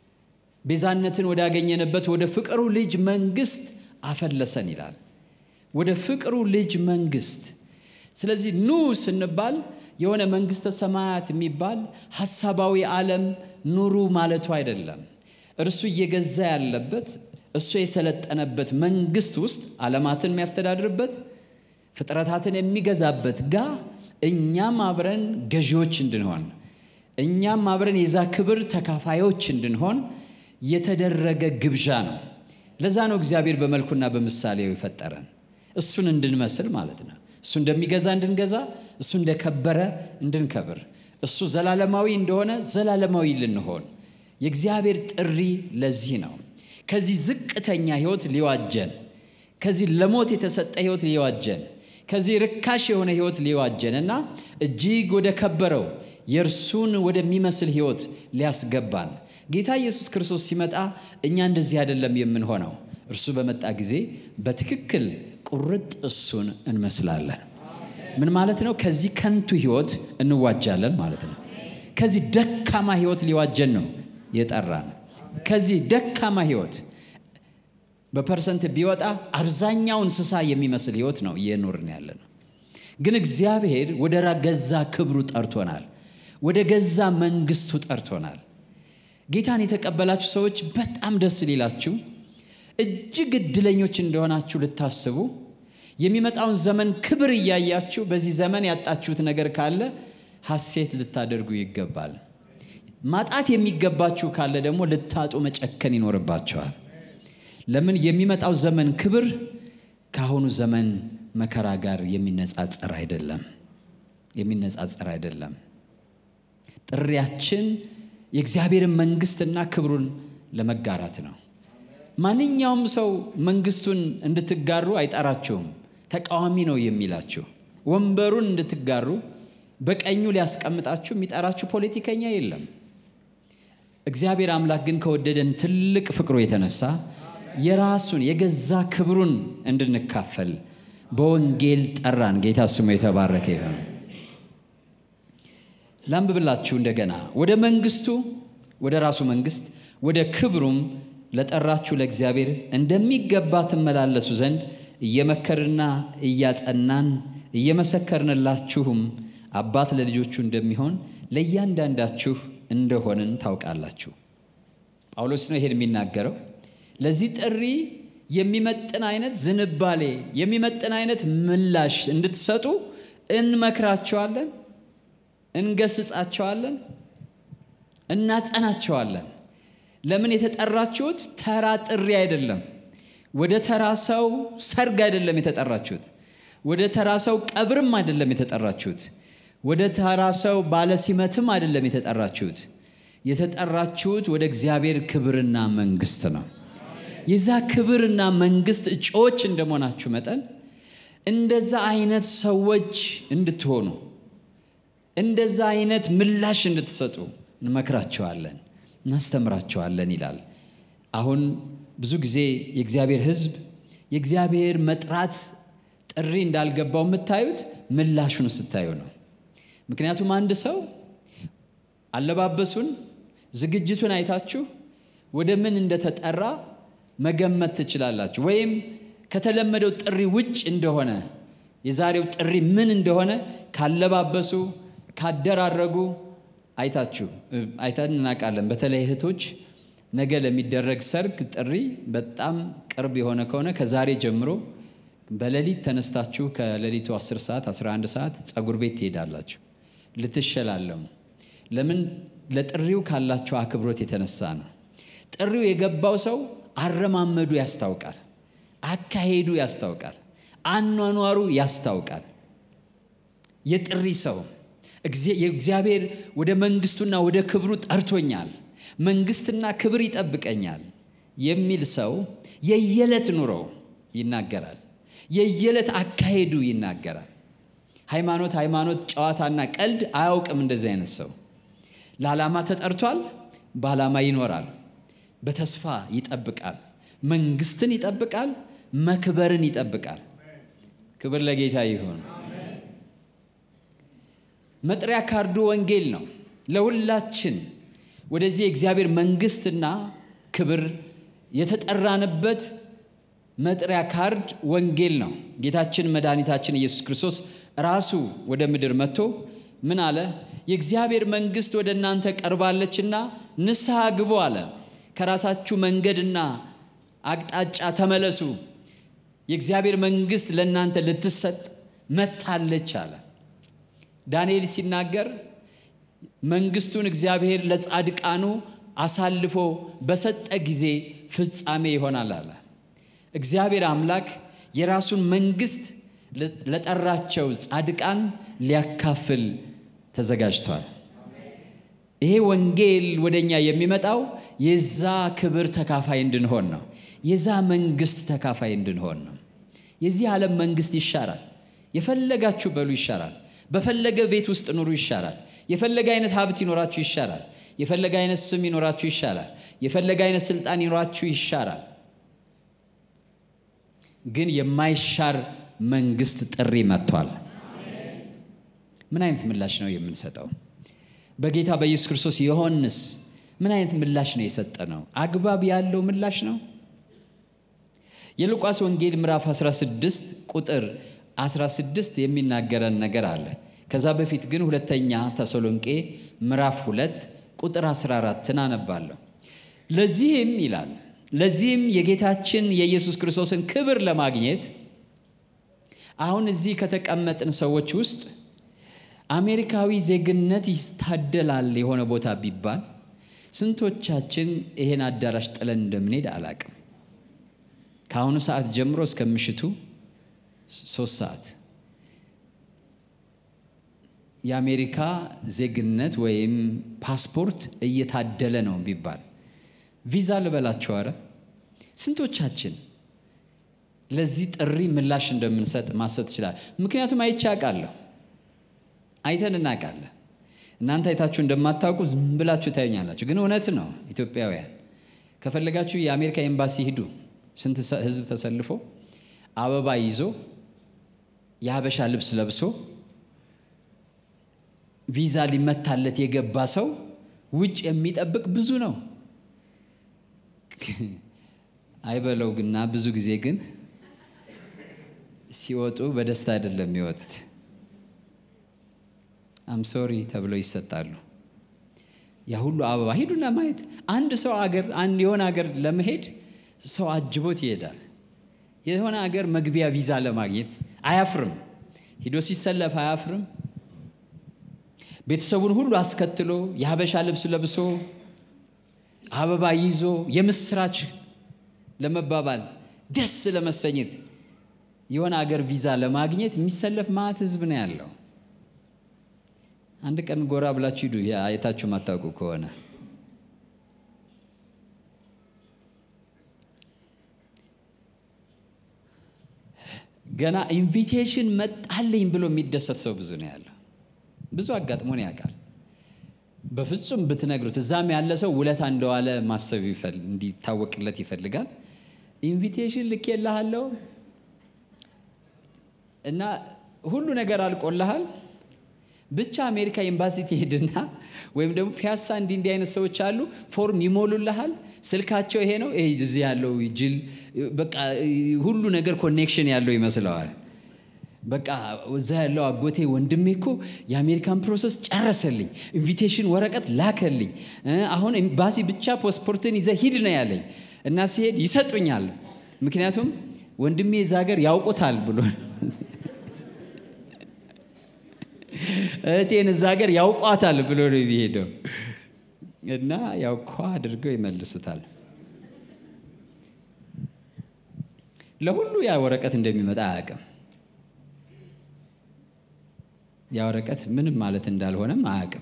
ቤዛነትን ወዳገኘንበት ወደ ፍቅሩ ልጅ መንግስት አፈለሰን ይላል። ወደ ፍቅሩ ልጅ መንግስት። ስለዚህ ኑ ስንባል የሆነ መንግስተ ሰማያት የሚባል ሐሳባዊ ዓለም ኑሩ ማለቱ አይደለም። እርሱ እየገዛ ያለበት እሱ የሰለጠነበት መንግስት ውስጥ ዓለማትን የሚያስተዳድርበት ፍጥረታትን የሚገዛበት ጋ እኛም አብረን ገዢዎች እንድንሆን እኛም አብረን የዛ ክብር ተካፋዮች እንድንሆን የተደረገ ግብዣ ነው። ለዛ ነው እግዚአብሔር በመልኩና በምሳሌው የፈጠረን እሱን እንድንመስል ማለት ነው። እሱ እንደሚገዛ እንድንገዛ፣ እሱ እንደከበረ እንድንከብር፣ እሱ ዘላለማዊ እንደሆነ ዘላለማዊ ልንሆን የእግዚአብሔር ጥሪ ለዚህ ነው። ከዚህ ዝቅተኛ ህይወት ሊዋጀን፣ ከዚህ ለሞት የተሰጠ ህይወት ሊዋጀን፣ ከዚህ ርካሽ የሆነ ህይወት ሊዋጀን እና እጅግ ወደ ከበረው የእርሱን ወደሚመስል ህይወት ሊያስገባን ጌታ ኢየሱስ ክርስቶስ ሲመጣ እኛ እንደዚህ አይደለም የምንሆነው። እርሱ በመጣ ጊዜ በትክክል ቁርጥ እሱን እንመስላለን። ምን ማለት ነው? ከዚህ ከንቱ ህይወት እንዋጃለን ማለት ነው። ከዚህ ደካማ ህይወት ሊዋጀን ነው የጠራን። ከዚህ ደካማ ህይወት በፐርሰንት ቢወጣ አብዛኛው እንስሳ የሚመስል ህይወት ነው እየኖርን ያለ ነው። ግን እግዚአብሔር ወደ ገዛ ክብሩ ጠርቶናል። ወደ ገዛ መንግስቱ ጠርቶናል። ጌታን የተቀበላችሁ ሰዎች በጣም ደስ ሊላችሁ እጅግ እድለኞች እንደሆናችሁ ልታስቡ የሚመጣውን ዘመን ክብር እያያችሁ በዚህ ዘመን ያጣችሁት ነገር ካለ ሐሴት ልታደርጉ ይገባል። ማጣት የሚገባችሁ ካለ ደግሞ ልታጡ መጨከን ይኖርባቸዋል። ለምን? የሚመጣው ዘመን ክብር ከአሁኑ ዘመን መከራ ጋር የሚነጻጸር አይደለም፣ የሚነጻጸር አይደለም። ጥሪያችን የእግዚአብሔርን መንግስትና ክብሩን ለመጋራት ነው። ማንኛውም ሰው መንግስቱን እንድትጋሩ አይጠራችሁም። ተቃዋሚ ነው የሚላችሁ። ወንበሩን እንድትጋሩ በቀኙ ሊያስቀምጣችሁ የሚጠራችሁ ፖለቲከኛ የለም። እግዚአብሔር አምላክ ግን ከወደደን ትልቅ ፍቅሩ የተነሳ የራሱን የገዛ ክብሩን እንድንካፈል በወንጌል ጠራን። ጌታ ስሙ የተባረከ ይሁን። ላንብብላችሁ እንደገና ወደ መንግስቱ ወደ ራሱ መንግስት ወደ ክብሩም ለጠራችሁ ለእግዚአብሔር እንደሚገባ ትመላለሱ ዘንድ እየመከርና እያጸናን እየመሰከርንላችሁም አባት ለልጆቹ እንደሚሆን ለእያንዳንዳችሁ እንደሆንን ታውቃላችሁ። ጳውሎስ ነው ይሄን የሚናገረው። ለዚህ ጥሪ የሚመጥን አይነት ዝንባሌ የሚመጥን አይነት ምላሽ እንድትሰጡ እንመክራቸዋለን፣ እንገስጻቸዋለን፣ እናጸናቸዋለን። ለምን የተጠራችሁት ተራ ጥሪ አይደለም። ወደ ተራ ሰው ሰርግ አይደለም የተጠራችሁት። ወደ ተራ ሰው ቀብርም አይደለም የተጠራችሁት። ወደ ተራ ሰው ባለሲመትም አይደለም የተጠራችሁት። የተጠራችሁት ወደ እግዚአብሔር ክብርና መንግስት ነው። የዛ ክብርና መንግስት እጩዎች እንደመሆናችሁ መጠን እንደዛ አይነት ሰዎች እንድትሆኑ እንደዛ አይነት ምላሽ እንድትሰጡ እንመክራቸዋለን፣ እናስተምራቸዋለን ይላል። አሁን ብዙ ጊዜ የእግዚአብሔር ሕዝብ የእግዚአብሔር መጥራት ጥሪ እንዳልገባው የምታዩት ምላሹን ስታዩ ነው። ምክንያቱም አንድ ሰው አለባበሱን፣ ዝግጅቱን አይታችሁ ወደ ምን እንደተጠራ መገመት ትችላላችሁ። ወይም ከተለመደው ጥሪ ውጭ እንደሆነ የዛሬው ጥሪ ምን እንደሆነ ካለባበሱ፣ ካደራረጉ አይታችሁ አይተን እናውቃለን። በተለይ እህቶች ነገ ለሚደረግ ሰርግ ጥሪ በጣም ቅርብ የሆነ ከሆነ ከዛሬ ጀምሮ በሌሊት ተነስታችሁ ከሌሊቱ 10 ሰዓት 11 ሰዓት ጸጉር ቤት ትሄዳላችሁ ልትሸላለሙ። ለምን? ለጥሪው ካላቸው አክብሮት የተነሳ ነው። ጥሪው የገባው ሰው አረማመዱ ያስታውቃል፣ አካሄዱ ያስታውቃል፣ አኗኗሩ ያስታውቃል። የጥሪ ሰው እግዚአብሔር ወደ መንግስቱና ወደ ክብሩ ጠርቶኛል፣ መንግስትና ክብር ይጠብቀኛል የሚል ሰው የየዕለት ኑሮው ይናገራል፣ የየዕለት አካሄዱ ይናገራል። ሃይማኖት ሃይማኖት ጨዋታና ቀልድ አያውቅም። እንደዚህ አይነት ሰው ለዓላማ ተጠርቷል፣ በዓላማ ይኖራል፣ በተስፋ ይጠብቃል፣ መንግስትን ይጠብቃል፣ መክበርን ይጠብቃል። ክብር ለጌታ ይሁን። መጥሪያ ካርዱ ወንጌል ነው። ለሁላችን ወደዚህ የእግዚአብሔር መንግስትና ክብር የተጠራንበት መጥሪያ ካርድ ወንጌል ነው። ጌታችን መድኃኒታችን ኢየሱስ ክርስቶስ ራሱ ወደ ምድር መጥቶ ምን አለ? የእግዚአብሔር መንግስት ወደ እናንተ ቀርባለችና ንስሐ ግቡ አለ። ከራሳችሁ መንገድና አቅጣጫ ተመለሱ፣ የእግዚአብሔር መንግስት ለእናንተ ልትሰጥ መጥታለች አለ። ዳንኤል ሲናገር መንግስቱን እግዚአብሔር ለጻድቃኑ አሳልፎ በሰጠ ጊዜ ፍጻሜ ይሆናል አለ። እግዚአብሔር አምላክ የራሱን መንግስት ለጠራቸው ጻድቃን ሊያካፍል ተዘጋጅቷል። ይሄ ወንጌል ወደኛ የሚመጣው የዛ ክብር ተካፋይ እንድንሆን ነው። የዛ መንግስት ተካፋይ እንድንሆን ነው። የዚህ ዓለም መንግስት ይሻራል። የፈለጋችሁ በሉ ይሻራል። በፈለገ ቤት ውስጥ ኑሩ ይሻላል። የፈለገ አይነት ሀብት ይኖራችሁ ይሻላል። የፈለገ አይነት ስም ይኖራችሁ ይሻላል። የፈለገ አይነት ስልጣን ይኖራችሁ ይሻላል። ግን የማይሻር መንግስት ጥሪ መጥቷል። ምን አይነት ምላሽ ነው የምንሰጠው? በጌታ በኢየሱስ ክርስቶስ ዮሐንስ ምን አይነት ምላሽ ነው የሰጠ ነው? አግባብ ያለው ምላሽ ነው? የሉቃስ ወንጌል ምዕራፍ 16 ቁጥር 16 የሚናገረን ነገር አለ። ከዛ በፊት ግን ሁለተኛ ተሰሎንቄ ምዕራፍ 2 ቁጥር 14ን አነባለሁ። ለዚህም ይላል ለዚህም የጌታችን የኢየሱስ ክርስቶስን ክብር ለማግኘት አሁን እዚህ ከተቀመጥን ሰዎች ውስጥ አሜሪካዊ ዜግነት ይታደላል የሆነ ቦታ ቢባል ስንቶቻችን ይሄን አዳራሽ ጥለን እንደምንሄድ አላቅም። ከአሁኑ ሰዓት ጀምሮ እስከ ምሽቱ ሶስት ሰዓት የአሜሪካ ዜግነት ወይም ፓስፖርት እየታደለ ነው ቢባል ቪዛ ልበላቸው። አረ ስንቶቻችን ለዚህ ጥሪ ምላሽ እንደምንሰጥ ማሰብ ትችላል። ምክንያቱም አይቼ አውቃለሁ። አይተን እናውቃለን። እናንተ አይታችሁ እንደማታውቁ ዝም ብላችሁ ታዩኛላችሁ፣ ግን እውነት ነው። ኢትዮጵያውያን ከፈለጋችሁ የአሜሪካ ኤምባሲ ሂዱ። ስንት ህዝብ ተሰልፎ አበባ ይዞ የሀበሻ ልብስ ለብሶ ቪዛ ሊመታለት የገባ ሰው ውጭ የሚጠብቅ ብዙ ነው። አይበለው ግና ብዙ ጊዜ ግን ሲወጡ በደስታ አይደለም የሚወጡት። አምሶሪ ተብለው ይሰጣሉ። ያ ሁሉ አበባ ሂዱና ማየት። አንድ ሰው አገር አንድ የሆነ አገር ለመሄድ ሰው አጅቦት ይሄዳል። የሆነ አገር መግቢያ ቪዛ ለማግኘት አያፍርም። ሂዶ ሲሰለፍ አያፍርም። ቤተሰቡን ሁሉ አስከትሎ የሀበሻ ልብስ ለብሶ አበባ ይዞ የምስራች ለመባባል ደስ ለመሰኘት የሆነ አገር ቪዛ ለማግኘት የሚሰለፍ ማዕት ህዝብ ነው ያለው። አንድ ቀን ጎራ ብላችሁ ሂዱ፣ አይታችሁ ማታውቁ ከሆነ ገና ኢንቪቴሽን መጣልኝ ብሎ የሚደሰት ሰው ብዙ ነው ያለው። ብዙ አጋጥሞን ያውቃል። በፍጹም ብትነግሩት እዛም ያለ ሰው ውለታ እንደዋለ ማሰብ እንዲታወቅለት ይፈልጋል። ኢንቪቴሽን ልኬልሃለሁ እና ሁሉ ነገር አልቆልሃል፣ ብቻ አሜሪካ ኤምባሲ ትሄድና ወይም ደግሞ ፒያሳ እንዲህ እንዲህ አይነት ሰዎች አሉ፣ ፎርም ይሞሉልሃል። ስልካቸው ይሄ ነው። እዚህ ያለው ጅል በቃ ሁሉ ነገር ኮኔክሽን ያለው ይመስለዋል። በቃ እዛ ያለው አጎቴ ወንድሜ እኮ የአሜሪካን ፕሮሰስ ጨረሰልኝ፣ ኢንቪቴሽን ወረቀት ላከልኝ። አሁን ኤምባሲ ብቻ ፓስፖርትን ይዘህ ሂድ ነው ያለኝ እና ሲሄድ ይሰጡኛል። ምክንያቱም ወንድሜ እዛ ሀገር ያውቁታል ብሎ እህቴን እዛ ሀገር ያውቋታል ብሎ ነው የሚሄደው እና ያው ኳ አድርገው ይመልሱታል። ለሁሉ ያ ወረቀት እንደሚመጣ አያውቅም። ያ ወረቀት ምንም ማለት እንዳልሆነም አያውቅም።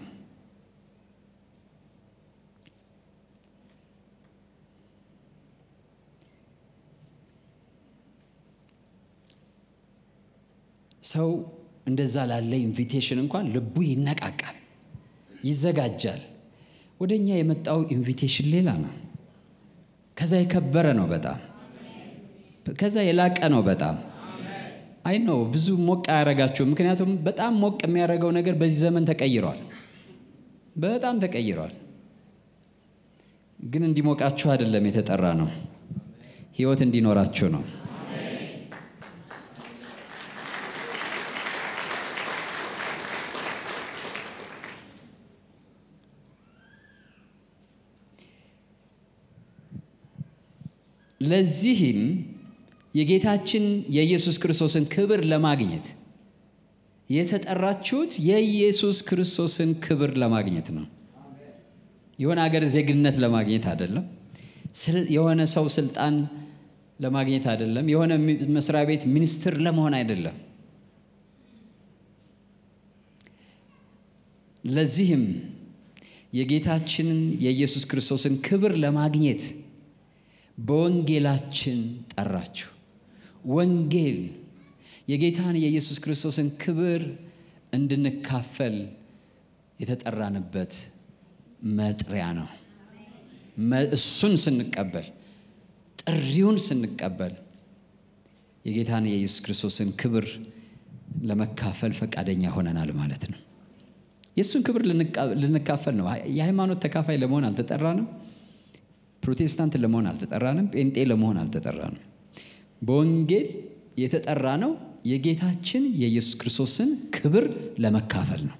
ሰው እንደዛ ላለ ኢንቪቴሽን እንኳን ልቡ ይነቃቃል፣ ይዘጋጃል። ወደ እኛ የመጣው ኢንቪቴሽን ሌላ ነው። ከዛ የከበረ ነው በጣም ከዛ የላቀ ነው በጣም አይ ነው ብዙ ሞቅ አያረጋችሁም። ምክንያቱም በጣም ሞቅ የሚያደርገው ነገር በዚህ ዘመን ተቀይሯል፣ በጣም ተቀይሯል። ግን እንዲሞቃችሁ አይደለም የተጠራ ነው፣ ህይወት እንዲኖራችሁ ነው። ለዚህም የጌታችን የኢየሱስ ክርስቶስን ክብር ለማግኘት የተጠራችሁት የኢየሱስ ክርስቶስን ክብር ለማግኘት ነው። የሆነ ሀገር ዜግነት ለማግኘት አይደለም። የሆነ ሰው ስልጣን ለማግኘት አይደለም። የሆነ መስሪያ ቤት ሚኒስትር ለመሆን አይደለም። ለዚህም የጌታችንን የኢየሱስ ክርስቶስን ክብር ለማግኘት በወንጌላችን ጠራችሁ። ወንጌል የጌታን የኢየሱስ ክርስቶስን ክብር እንድንካፈል የተጠራንበት መጥሪያ ነው። እሱን ስንቀበል፣ ጥሪውን ስንቀበል የጌታን የኢየሱስ ክርስቶስን ክብር ለመካፈል ፈቃደኛ ሆነናል ማለት ነው። የእሱን ክብር ልንካፈል ነው። የሃይማኖት ተካፋይ ለመሆን አልተጠራንም። ፕሮቴስታንት ለመሆን አልተጠራንም። ጴንጤ ለመሆን አልተጠራንም። በወንጌል የተጠራ ነው የጌታችን የኢየሱስ ክርስቶስን ክብር ለመካፈል ነው።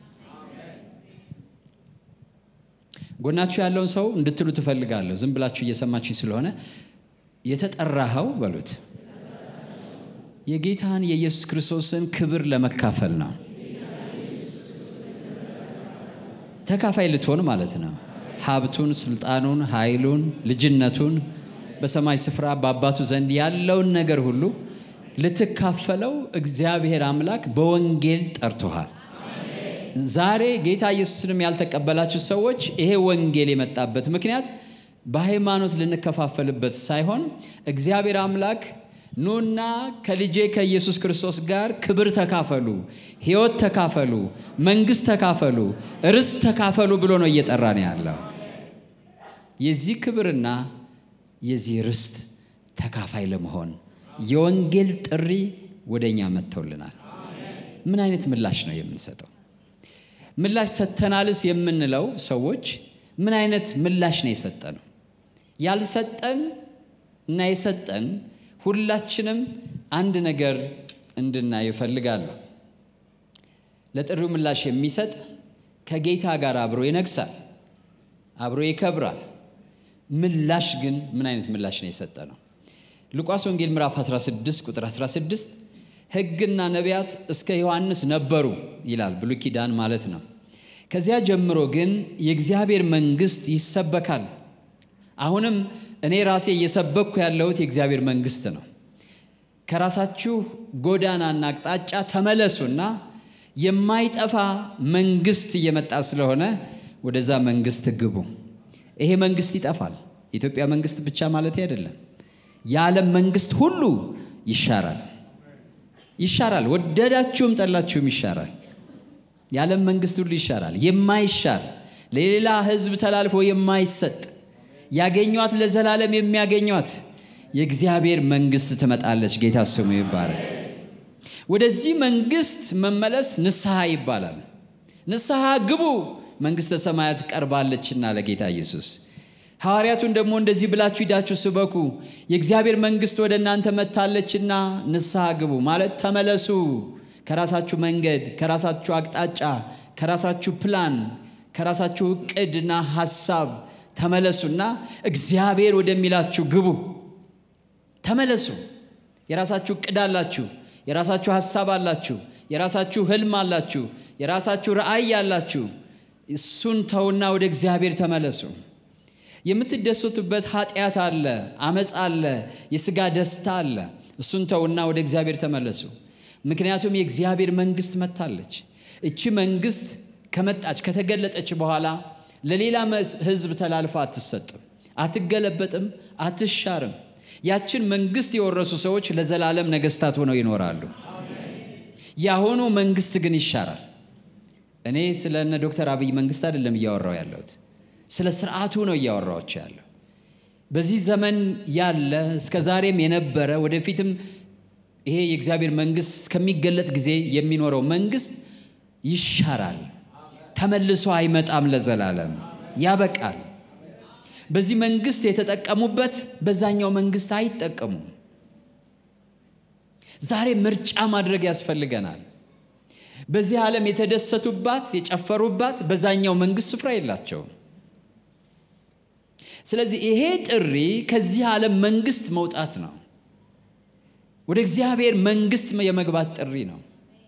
ጎናችሁ ያለውን ሰው እንድትሉ ትፈልጋለሁ። ዝም ብላችሁ እየሰማችኝ ስለሆነ የተጠራኸው በሉት የጌታን የኢየሱስ ክርስቶስን ክብር ለመካፈል ነው። ተካፋይ ልትሆን ማለት ነው። ሀብቱን፣ ስልጣኑን፣ ኃይሉን፣ ልጅነቱን በሰማይ ስፍራ በአባቱ ዘንድ ያለውን ነገር ሁሉ ልትካፈለው እግዚአብሔር አምላክ በወንጌል ጠርቶሃል። ዛሬ ጌታ ኢየሱስንም ያልተቀበላችሁ ሰዎች ይሄ ወንጌል የመጣበት ምክንያት በሃይማኖት ልንከፋፈልበት ሳይሆን እግዚአብሔር አምላክ ኑና ከልጄ ከኢየሱስ ክርስቶስ ጋር ክብር ተካፈሉ፣ ሕይወት ተካፈሉ፣ መንግሥት ተካፈሉ፣ ርስት ተካፈሉ ብሎ ነው እየጠራ ነው ያለው። የዚህ ክብርና የዚህ ርስት ተካፋይ ለመሆን የወንጌል ጥሪ ወደ እኛ መጥተውልናል። ምን አይነት ምላሽ ነው የምንሰጠው? ምላሽ ሰጥተናልስ የምንለው ሰዎች ምን አይነት ምላሽ ነው የሰጠ ነው? ያልሰጠን እና የሰጠን ሁላችንም አንድ ነገር እንድናይ እፈልጋለሁ። ለጥሪው ምላሽ የሚሰጥ ከጌታ ጋር አብሮ ይነግሳል፣ አብሮ ይከብራል። ምላሽ ግን ምን አይነት ምላሽ ነው የሰጠ ነው? ሉቃስ ወንጌል ምዕራፍ 16 ቁጥር 16 ሕግና ነቢያት እስከ ዮሐንስ ነበሩ ይላል፣ ብሉይ ኪዳን ማለት ነው። ከዚያ ጀምሮ ግን የእግዚአብሔር መንግሥት ይሰበካል። አሁንም እኔ ራሴ እየሰበክኩ ያለሁት የእግዚአብሔር መንግሥት ነው። ከራሳችሁ ጎዳናና አቅጣጫ ተመለሱና የማይጠፋ መንግሥት እየመጣ ስለሆነ ወደዛ መንግሥት ግቡ። ይሄ መንግሥት ይጠፋል። የኢትዮጵያ መንግሥት ብቻ ማለት አይደለም። የዓለም መንግሥት ሁሉ ይሻራል ይሻራል። ወደዳችሁም ጠላችሁም ይሻራል። የዓለም መንግሥት ሁሉ ይሻራል። የማይሻር ለሌላ ሕዝብ ተላልፎ የማይሰጥ ያገኟት ለዘላለም የሚያገኟት የእግዚአብሔር መንግሥት ትመጣለች። ጌታ ስሙ ይባላል። ወደዚህ መንግሥት መመለስ ንስሐ ይባላል። ንስሐ ግቡ መንግሥተ ሰማያት ቀርባለችና ለጌታ ኢየሱስ ሐዋርያቱን ደግሞ እንደዚህ ብላችሁ ሂዳችሁ ስበኩ፣ የእግዚአብሔር መንግሥት ወደ እናንተ መጥታለችና ንስሐ ግቡ ማለት ተመለሱ። ከራሳችሁ መንገድ፣ ከራሳችሁ አቅጣጫ፣ ከራሳችሁ ፕላን፣ ከራሳችሁ እቅድና ሐሳብ ተመለሱና እግዚአብሔር ወደሚላችሁ ግቡ። ተመለሱ። የራሳችሁ እቅድ አላችሁ፣ የራሳችሁ ሐሳብ አላችሁ፣ የራሳችሁ ህልም አላችሁ፣ የራሳችሁ ራእይ አላችሁ። እሱን ተውና ወደ እግዚአብሔር ተመለሱ። የምትደሰቱበት ኃጢአት አለ፣ አመፅ አለ፣ የሥጋ ደስታ አለ። እሱን ተውና ወደ እግዚአብሔር ተመለሱ። ምክንያቱም የእግዚአብሔር መንግሥት መጥታለች። እቺ መንግሥት ከመጣች ከተገለጠች በኋላ ለሌላ ሕዝብ ተላልፋ አትሰጥም፣ አትገለበጥም፣ አትሻርም። ያችን መንግሥት የወረሱ ሰዎች ለዘላለም ነገሥታት ሆነው ይኖራሉ። የአሁኑ መንግሥት ግን ይሻራል። እኔ ስለ እነ ዶክተር አብይ መንግሥት አይደለም እያወራው ያለሁት ስለ ስርዓቱ ነው እያወራዎች ያለው። በዚህ ዘመን ያለ እስከ ዛሬም የነበረ ወደፊትም ይሄ የእግዚአብሔር መንግሥት እስከሚገለጥ ጊዜ የሚኖረው መንግሥት ይሻራል፣ ተመልሶ አይመጣም፣ ለዘላለም ያበቃል። በዚህ መንግሥት የተጠቀሙበት በዛኛው መንግሥት አይጠቀሙም። ዛሬ ምርጫ ማድረግ ያስፈልገናል። በዚህ ዓለም የተደሰቱባት የጨፈሩባት በዛኛው መንግሥት ስፍራ የላቸውም። ስለዚህ ይሄ ጥሪ ከዚህ ዓለም መንግሥት መውጣት ነው። ወደ እግዚአብሔር መንግሥት የመግባት ጥሪ ነው።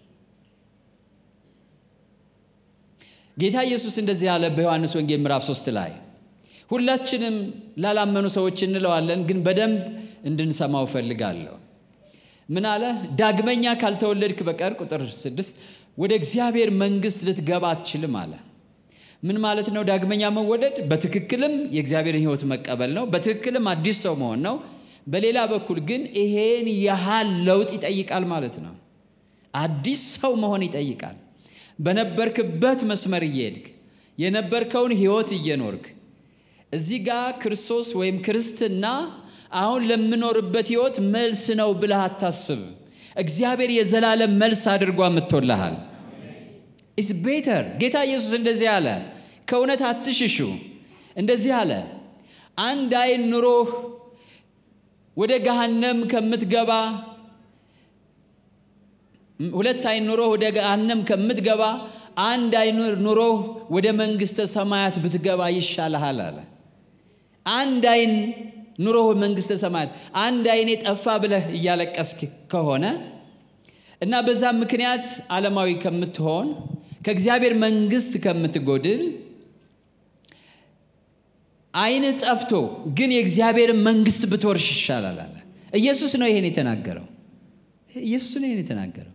ጌታ ኢየሱስ እንደዚህ ያለ በዮሐንስ ወንጌል ምዕራፍ ሶስት ላይ ሁላችንም ላላመኑ ሰዎች እንለዋለን፣ ግን በደንብ እንድንሰማው እፈልጋለሁ። ምን አለ? ዳግመኛ ካልተወለድክ በቀር ቁጥር ስድስት ወደ እግዚአብሔር መንግሥት ልትገባ አትችልም አለ። ምን ማለት ነው? ዳግመኛ መወለድ በትክክልም የእግዚአብሔርን ሕይወት መቀበል ነው። በትክክልም አዲስ ሰው መሆን ነው። በሌላ በኩል ግን ይሄን ያህል ለውጥ ይጠይቃል ማለት ነው። አዲስ ሰው መሆን ይጠይቃል። በነበርክበት መስመር እየሄድክ የነበርከውን ሕይወት እየኖርክ እዚህ ጋር ክርስቶስ ወይም ክርስትና አሁን ለምኖርበት ሕይወት መልስ ነው ብለህ አታስብ። እግዚአብሔር የዘላለም መልስ አድርጎ አምጥቶልሃል። ኢስ ቤተር ጌታ ኢየሱስ እንደዚህ አለ፣ ከእውነት አትሽሹ። እንደዚህ አለ፣ አንድ አይን ኑሮህ ወደ ገሃነም ከምትገባ ሁለት አይን ኑሮህ ወደ ገሃነም ከምትገባ አንድ አይን ኑሮህ ወደ መንግሥተ ሰማያት ብትገባ ይሻልሃል አለ። አንድ አይን ኑሮህ መንግሥተ ሰማያት አንድ አይኔ ጠፋ ብለህ እያለቀስክ ከሆነ እና በዛም ምክንያት ዓለማዊ ከምትሆን ከእግዚአብሔር መንግሥት ከምትጎድል አይንህ ጠፍቶ ግን የእግዚአብሔርን መንግሥት ብትወርሽ ይሻላል አለ። ኢየሱስ ነው ይሄን የተናገረው። ኢየሱስ ነው ይሄን የተናገረው።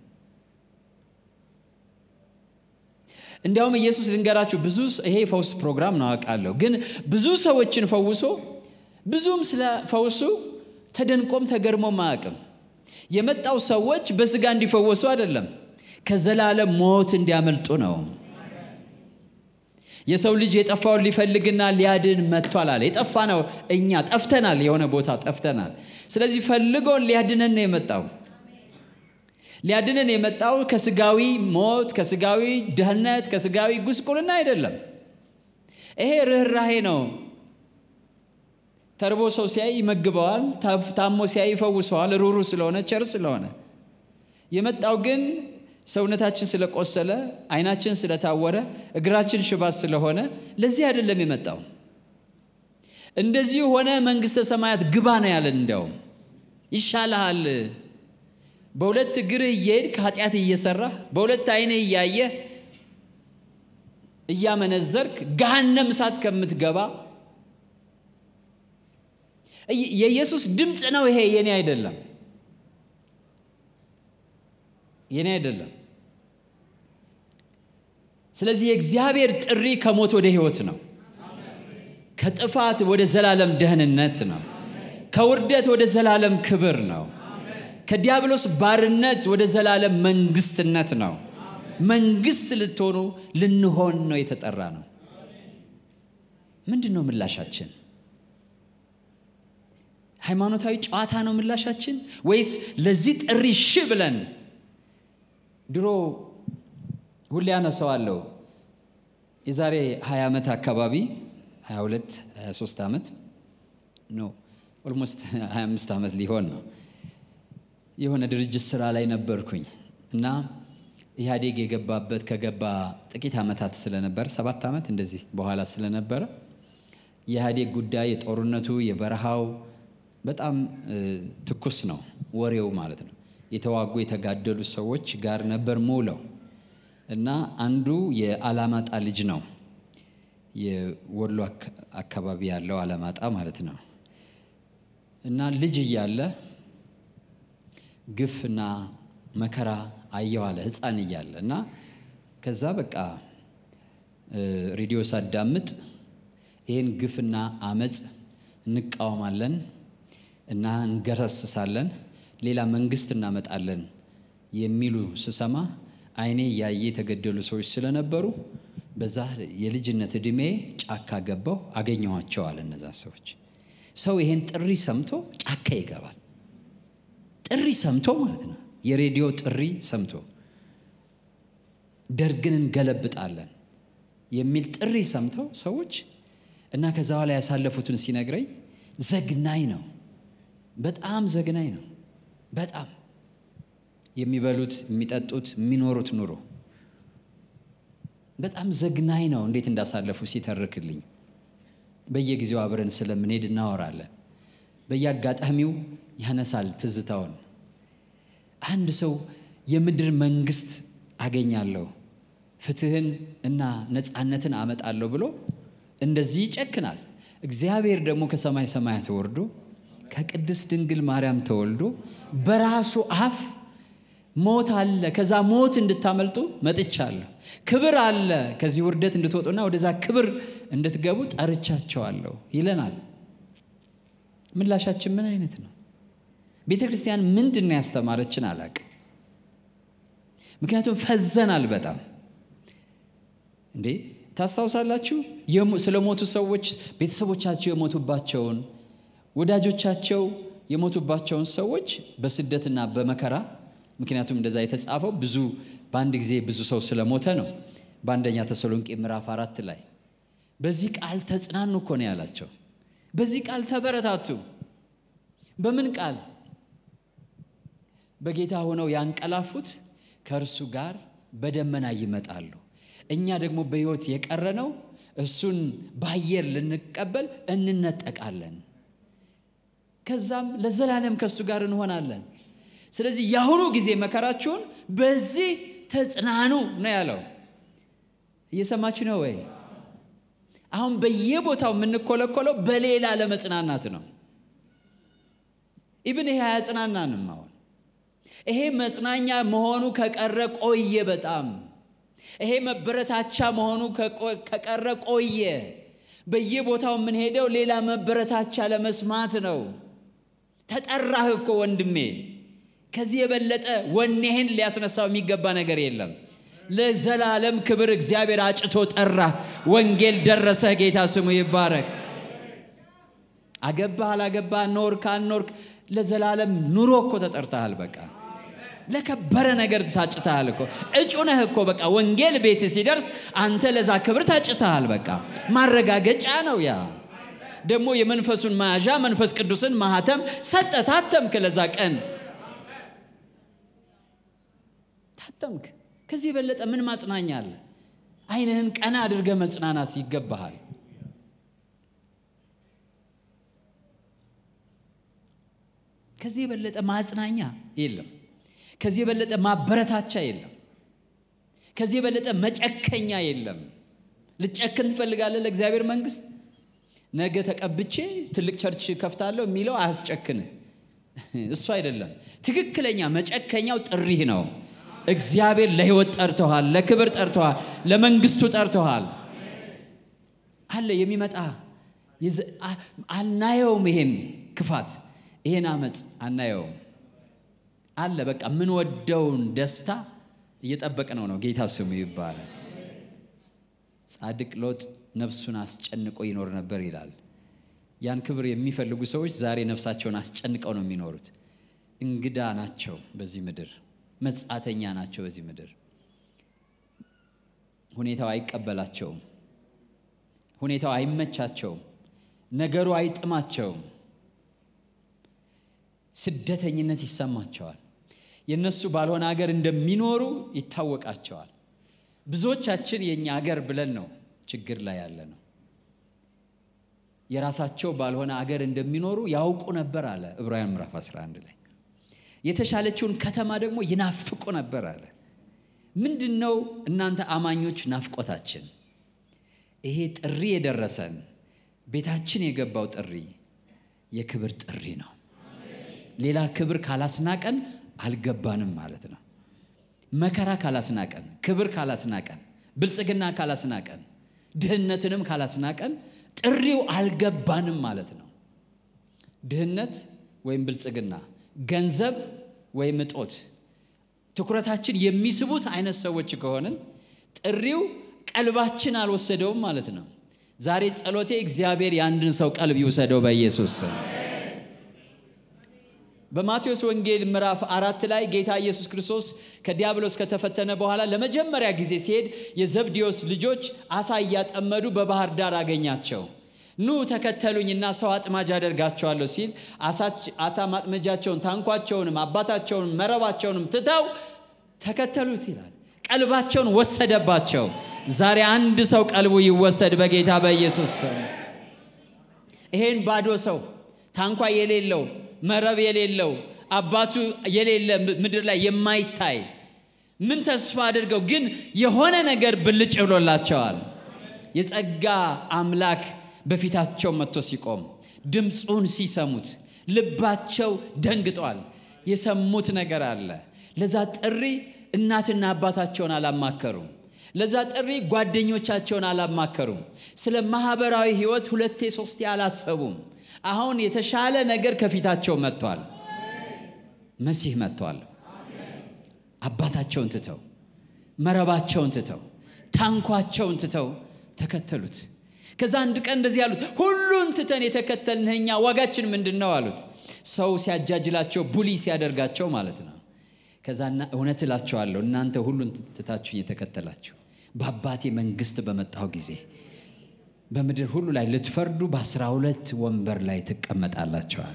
እንዲያውም ኢየሱስ ልንገራችሁ፣ ብዙ ይሄ ፈውስ ፕሮግራም ነው አውቃለሁ፣ ግን ብዙ ሰዎችን ፈውሶ ብዙም ስለ ፈውሱ ተደንቆም ተገርሞም አያውቅም። የመጣው ሰዎች በስጋ እንዲፈወሱ አይደለም፣ ከዘላለም ሞት እንዲያመልጡ ነው። የሰው ልጅ የጠፋውን ሊፈልግና ሊያድን መጥቷል አለ። የጠፋ ነው እኛ ጠፍተናል፣ የሆነ ቦታ ጠፍተናል። ስለዚህ ፈልጎን ሊያድነን ነው የመጣው። ሊያድነን የመጣው ከስጋዊ ሞት፣ ከስጋዊ ድህነት፣ ከስጋዊ ጉስቁልና አይደለም። ይሄ ርኅራሄ ነው። ተርቦ ሰው ሲያይ ይመግበዋል። ታሞ ሲያይ ይፈውሰዋል። ሩሩ ስለሆነ ቸር ስለሆነ የመጣው ግን ሰውነታችን ስለቆሰለ፣ ዓይናችን ስለታወረ፣ እግራችን ሽባ ስለሆነ ለዚህ አይደለም የመጣው። እንደዚህ ሆነ መንግሥተ ሰማያት ግባ ነው ያለን። እንዲያውም ይሻልሃል በሁለት እግርህ እየሄድክ ኃጢአት እየሰራህ በሁለት ዓይንህ እያየህ እያመነዘርክ ገሃነም እሳት ከምትገባ የኢየሱስ ድምፅ ነው ይሄ፣ የኔ አይደለም፣ የኔ አይደለም። ስለዚህ የእግዚአብሔር ጥሪ ከሞት ወደ ሕይወት ነው። ከጥፋት ወደ ዘላለም ደህንነት ነው። ከውርደት ወደ ዘላለም ክብር ነው። ከዲያብሎስ ባርነት ወደ ዘላለም መንግስትነት ነው። መንግስት ልትሆኑ ልንሆን ነው የተጠራ ነው። ምንድን ነው ምላሻችን? ሃይማኖታዊ ጨዋታ ነው ምላሻችን ወይስ ለዚህ ጥሪ ሺ ብለን ድሮ ሁሌ አነሳዋለሁ የዛሬ 20 ዓመት አካባቢ 22 23 ዓመት ነው ኦልሞስት 25 ዓመት ሊሆን ነው የሆነ ድርጅት ስራ ላይ ነበርኩኝ እና ኢህአዴግ የገባበት ከገባ ጥቂት ዓመታት ስለነበር ሰባት ዓመት እንደዚህ በኋላ ስለነበረ የኢህአዴግ ጉዳይ የጦርነቱ የበረሃው በጣም ትኩስ ነው ወሬው ማለት ነው። የተዋጉ የተጋደሉ ሰዎች ጋር ነበር ሙለው እና አንዱ የአላማጣ ልጅ ነው። የወሎ አካባቢ ያለው አላማጣ ማለት ነው። እና ልጅ እያለ ግፍና መከራ አየው አለ ሕፃን እያለ እና ከዛ በቃ ሬዲዮ ሳዳምጥ ይህን ግፍና አመፅ እንቃወማለን እና እንገረስሳለን፣ ሌላ መንግስት እናመጣለን የሚሉ ስሰማ አይኔ እያየ የተገደሉ ሰዎች ስለነበሩ በዛ የልጅነት ዕድሜ ጫካ ገባው አገኘኋቸዋል። እነዛ ሰዎች ሰው ይሄን ጥሪ ሰምቶ ጫካ ይገባል። ጥሪ ሰምቶ ማለት ነው፣ የሬዲዮ ጥሪ ሰምቶ ደርግን እንገለብጣለን የሚል ጥሪ ሰምተው ሰዎች እና ከዛ በኋላ ያሳለፉትን ሲነግረኝ ዘግናኝ ነው። በጣም ዘግናኝ ነው። በጣም የሚበሉት፣ የሚጠጡት፣ የሚኖሩት ኑሮ በጣም ዘግናኝ ነው። እንዴት እንዳሳለፉ ሲተርክልኝ በየጊዜው አብረን ስለምንሄድ እናወራለን። በየአጋጣሚው ያነሳል ትዝታውን። አንድ ሰው የምድር መንግስት አገኛለሁ ፍትህን እና ነፃነትን አመጣለሁ ብሎ እንደዚህ ይጨክናል። እግዚአብሔር ደግሞ ከሰማይ ሰማያት ወርዶ ከቅድስት ድንግል ማርያም ተወልዶ በራሱ አፍ ሞት አለ፣ ከዛ ሞት እንድታመልጡ መጥቻለሁ። ክብር አለ፣ ከዚህ ውርደት እንድትወጡና ወደዛ ክብር እንድትገቡ ጠርቻቸዋለሁ ይለናል። ምላሻችን ምን አይነት ነው? ቤተ ክርስቲያን ምንድን ነው ያስተማረችን? አላቅም። ምክንያቱም ፈዘናል በጣም እንዴ ታስታውሳላችሁ? ስለ ሞቱ ሰዎች ቤተሰቦቻቸው የሞቱባቸውን ወዳጆቻቸው የሞቱባቸውን ሰዎች በስደትና በመከራ ምክንያቱም እንደዛ የተጻፈው ብዙ በአንድ ጊዜ ብዙ ሰው ስለሞተ ነው። በአንደኛ ተሰሎንቄ ምዕራፍ አራት ላይ በዚህ ቃል ተጽናኑ እኮ ነው ያላቸው። በዚህ ቃል ተበረታቱ። በምን ቃል? በጌታ ሆነው ያንቀላፉት ከእርሱ ጋር በደመና ይመጣሉ። እኛ ደግሞ በሕይወት የቀረነው እሱን በአየር ልንቀበል እንነጠቃለን። ከዛም ለዘላለም ከእሱ ጋር እንሆናለን። ስለዚህ የአሁኑ ጊዜ መከራችሁን በዚህ ተጽናኑ ነው ያለው። እየሰማችሁ ነው ወይ? አሁን በየቦታው የምንኮለኮለው በሌላ ለመጽናናት ነው። ኢብን ይሄ አያጽናናንም። አሁን ይሄ መጽናኛ መሆኑ ከቀረ ቆየ በጣም ይሄ መበረታቻ መሆኑ ከቀረ ቆየ። በየቦታው የምንሄደው ሌላ መበረታቻ ለመስማት ነው። ተጠራህ እኮ ወንድሜ፣ ከዚህ የበለጠ ወኔህን ሊያስነሳው የሚገባ ነገር የለም። ለዘላለም ክብር እግዚአብሔር አጭቶ ጠራ። ወንጌል ደረሰ። ጌታ ስሙ ይባረክ። አገባህ አላገባህ፣ ኖርክ አልኖርክ፣ ለዘላለም ኑሮ እኮ ተጠርተሃል። በቃ ለከበረ ነገር ታጭተሃል እኮ እጩ ነህ እኮ በቃ ወንጌል ቤት ሲደርስ አንተ ለዛ ክብር ታጭተሃል። በቃ ማረጋገጫ ነው ያ ደግሞ የመንፈሱን መያዣ መንፈስ ቅዱስን ማህተም ሰጠ። ታተምክ፣ ለዛ ቀን ታተምክ። ከዚህ የበለጠ ምን ማጽናኛ አለ? ዓይንህን ቀና አድርገህ መጽናናት ይገባሃል። ከዚህ የበለጠ ማጽናኛ የለም። ከዚህ የበለጠ ማበረታቻ የለም። ከዚህ የበለጠ መጨከኛ የለም። ልጨክን ትፈልጋለህ ለእግዚአብሔር መንግስት? ነገ ተቀብቼ ትልቅ ቸርች ከፍታለሁ የሚለው አያስጨክንህ። እሱ አይደለም። ትክክለኛ መጨከኛው ጥሪህ ነው። እግዚአብሔር ለህይወት ጠርተዋል፣ ለክብር ጠርተዋል፣ ለመንግስቱ ጠርተዋል። አለ የሚመጣ አናየውም። ይሄን ክፋት፣ ይሄን አመፅ አናየውም። አለ በቃ የምንወደውን ደስታ እየጠበቅ ነው ነው። ጌታ ስሙ ይባላል። ጻድቅ ሎጥ ነፍሱን አስጨንቆ ይኖር ነበር ይላል። ያን ክብር የሚፈልጉ ሰዎች ዛሬ ነፍሳቸውን አስጨንቀው ነው የሚኖሩት። እንግዳ ናቸው በዚህ ምድር፣ መጻተኛ ናቸው በዚህ ምድር። ሁኔታው አይቀበላቸውም። ሁኔታው አይመቻቸውም። ነገሩ አይጥማቸውም። ስደተኝነት ይሰማቸዋል። የእነሱ ባልሆነ ሀገር እንደሚኖሩ ይታወቃቸዋል። ብዙዎቻችን የእኛ ሀገር ብለን ነው ችግር ላይ ያለ ነው። የራሳቸው ባልሆነ አገር እንደሚኖሩ ያውቁ ነበር አለ ዕብራውያን ምዕራፍ 11 ላይ። የተሻለችውን ከተማ ደግሞ ይናፍቁ ነበር አለ። ምንድን ነው እናንተ አማኞች ናፍቆታችን? ይሄ ጥሪ የደረሰን ቤታችን የገባው ጥሪ የክብር ጥሪ ነው። ሌላ ክብር ካላስናቀን አልገባንም ማለት ነው። መከራ ካላስናቀን፣ ክብር ካላስናቀን፣ ብልጽግና ካላስናቀን፣ ድህነትንም ካላስናቀን ጥሪው አልገባንም ማለት ነው። ድህነት ወይም ብልጽግና፣ ገንዘብ ወይም እጦት ትኩረታችን የሚስቡት አይነት ሰዎች ከሆንን ጥሪው ቀልባችን አልወሰደውም ማለት ነው። ዛሬ ጸሎቴ እግዚአብሔር የአንድን ሰው ቀልብ ይውሰደው በኢየሱስ ስም። በማቴዎስ ወንጌል ምዕራፍ አራት ላይ ጌታ ኢየሱስ ክርስቶስ ከዲያብሎስ ከተፈተነ በኋላ ለመጀመሪያ ጊዜ ሲሄድ የዘብዴዎስ ልጆች አሳ እያጠመዱ በባህር ዳር አገኛቸው። ኑ ተከተሉኝና ሰው አጥማጅ አደርጋቸዋለሁ ሲል አሳ ማጥመጃቸውን፣ ታንኳቸውንም፣ አባታቸውንም፣ መረባቸውንም ትተው ተከተሉት ይላል። ቀልባቸውን ወሰደባቸው። ዛሬ አንድ ሰው ቀልቡ ይወሰድ በጌታ በኢየሱስ ስም። ይሄን ባዶ ሰው ታንኳ የሌለው መረብ የሌለው አባቱ የሌለ ምድር ላይ የማይታይ ምን ተስፋ አድርገው ግን የሆነ ነገር ብልጭ ብሎላቸዋል። የጸጋ አምላክ በፊታቸው መጥቶ ሲቆም ድምፁን ሲሰሙት ልባቸው ደንግጧል። የሰሙት ነገር አለ። ለዛ ጥሪ እናትና አባታቸውን አላማከሩም። ለዛ ጥሪ ጓደኞቻቸውን አላማከሩም። ስለ ማህበራዊ ሕይወት ሁለቴ ሶስቴ አላሰቡም። አሁን የተሻለ ነገር ከፊታቸው መጥቷል። መሲህ መጥቷል። አባታቸውን ትተው መረባቸውን ትተው ታንኳቸውን ትተው ተከተሉት። ከዛ አንድ ቀን እንደዚህ አሉት፣ ሁሉን ትተን የተከተልንህ እኛ ዋጋችን ምንድን ነው አሉት። ሰው ሲያጃጅላቸው ቡሊ ሲያደርጋቸው ማለት ነው። ከዛና እውነት እላቸዋለሁ እናንተ ሁሉን ትታችሁኝ የተከተላችሁ በአባቴ መንግስት በመጣሁ ጊዜ በምድር ሁሉ ላይ ልትፈርዱ በአስራ ሁለት ወንበር ላይ ትቀመጣላቸዋል።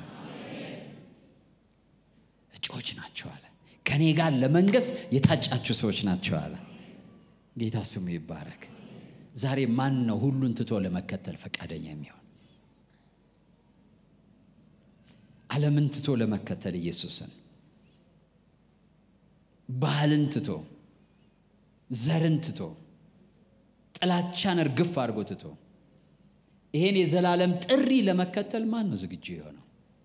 እጩዎች ናቸው አለ። ከእኔ ጋር ለመንገስ የታጫችሁ ሰዎች ናቸው አለ። ጌታ ስሙ ይባረክ። ዛሬ ማን ነው ሁሉን ትቶ ለመከተል ፈቃደኛ የሚሆን? ዓለምን ትቶ ለመከተል ኢየሱስን፣ ባህልን ትቶ፣ ዘርን ትቶ፣ ጥላቻን እርግፍ አድርጎ ትቶ ይሄን የዘላለም ጥሪ ለመከተል ማን ነው ዝግጁ የሆነው?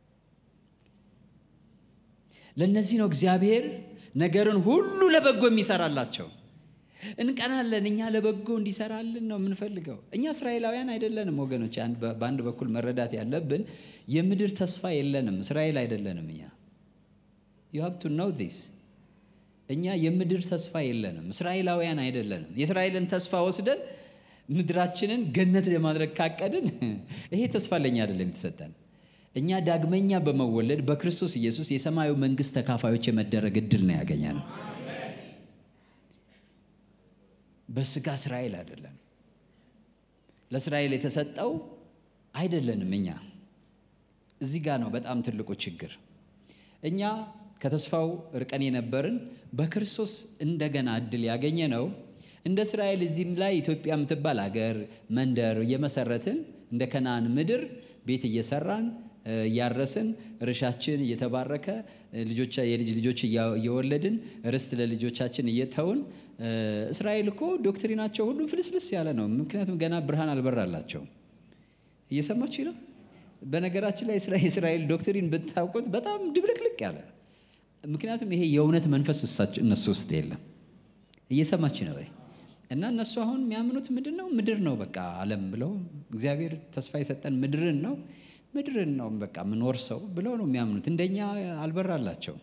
ለእነዚህ ነው እግዚአብሔር ነገርን ሁሉ ለበጎ የሚሰራላቸው። እንቀናለን። እኛ ለበጎ እንዲሰራልን ነው የምንፈልገው። እኛ እስራኤላውያን አይደለንም ወገኖች። በአንድ በኩል መረዳት ያለብን የምድር ተስፋ የለንም። እስራኤል አይደለንም። እኛ ዩ ሃብ ቱ ኖው ዲስ እኛ የምድር ተስፋ የለንም። እስራኤላውያን አይደለንም። የእስራኤልን ተስፋ ወስደን ምድራችንን ገነት ለማድረግ ካቀድን ይሄ ተስፋ ለእኛ አይደለም የተሰጠን። እኛ ዳግመኛ በመወለድ በክርስቶስ ኢየሱስ የሰማዩ መንግስት ተካፋዮች የመደረግ እድል ነው ያገኘነው። በስጋ እስራኤል አይደለም። ለእስራኤል የተሰጠው አይደለንም። እኛ እዚህ ጋር ነው በጣም ትልቁ ችግር። እኛ ከተስፋው ርቀን የነበርን በክርስቶስ እንደገና እድል ያገኘ ነው። እንደ እስራኤል እዚህም ላይ ኢትዮጵያ የምትባል አገር መንደር እየመሰረትን እንደ ከነአን ምድር ቤት እየሰራን እያረስን እርሻችን እየተባረከ ልጆቻ የልጅ ልጆች እየወለድን ርስት ለልጆቻችን እየተውን እስራኤል እኮ ዶክትሪናቸው ሁሉ ፍልስልስ ያለ ነው። ምክንያቱም ገና ብርሃን አልበራላቸውም። እየሰማችሁ ነው። በነገራችን ላይ የእስራኤል ዶክትሪን ብታውቁት በጣም ድብልቅልቅ ያለ ምክንያቱም ይሄ የእውነት መንፈስ እነሱ ውስጥ የለም። እየሰማችሁ ነው ወይ? እና እነሱ አሁን የሚያምኑት ምንድን ነው? ምድር ነው በቃ ዓለም ብለው እግዚአብሔር ተስፋ የሰጠን ምድርን ነው ምድርን ነው በቃ ምኖር ሰው ብለው ነው የሚያምኑት። እንደኛ አልበራላቸው።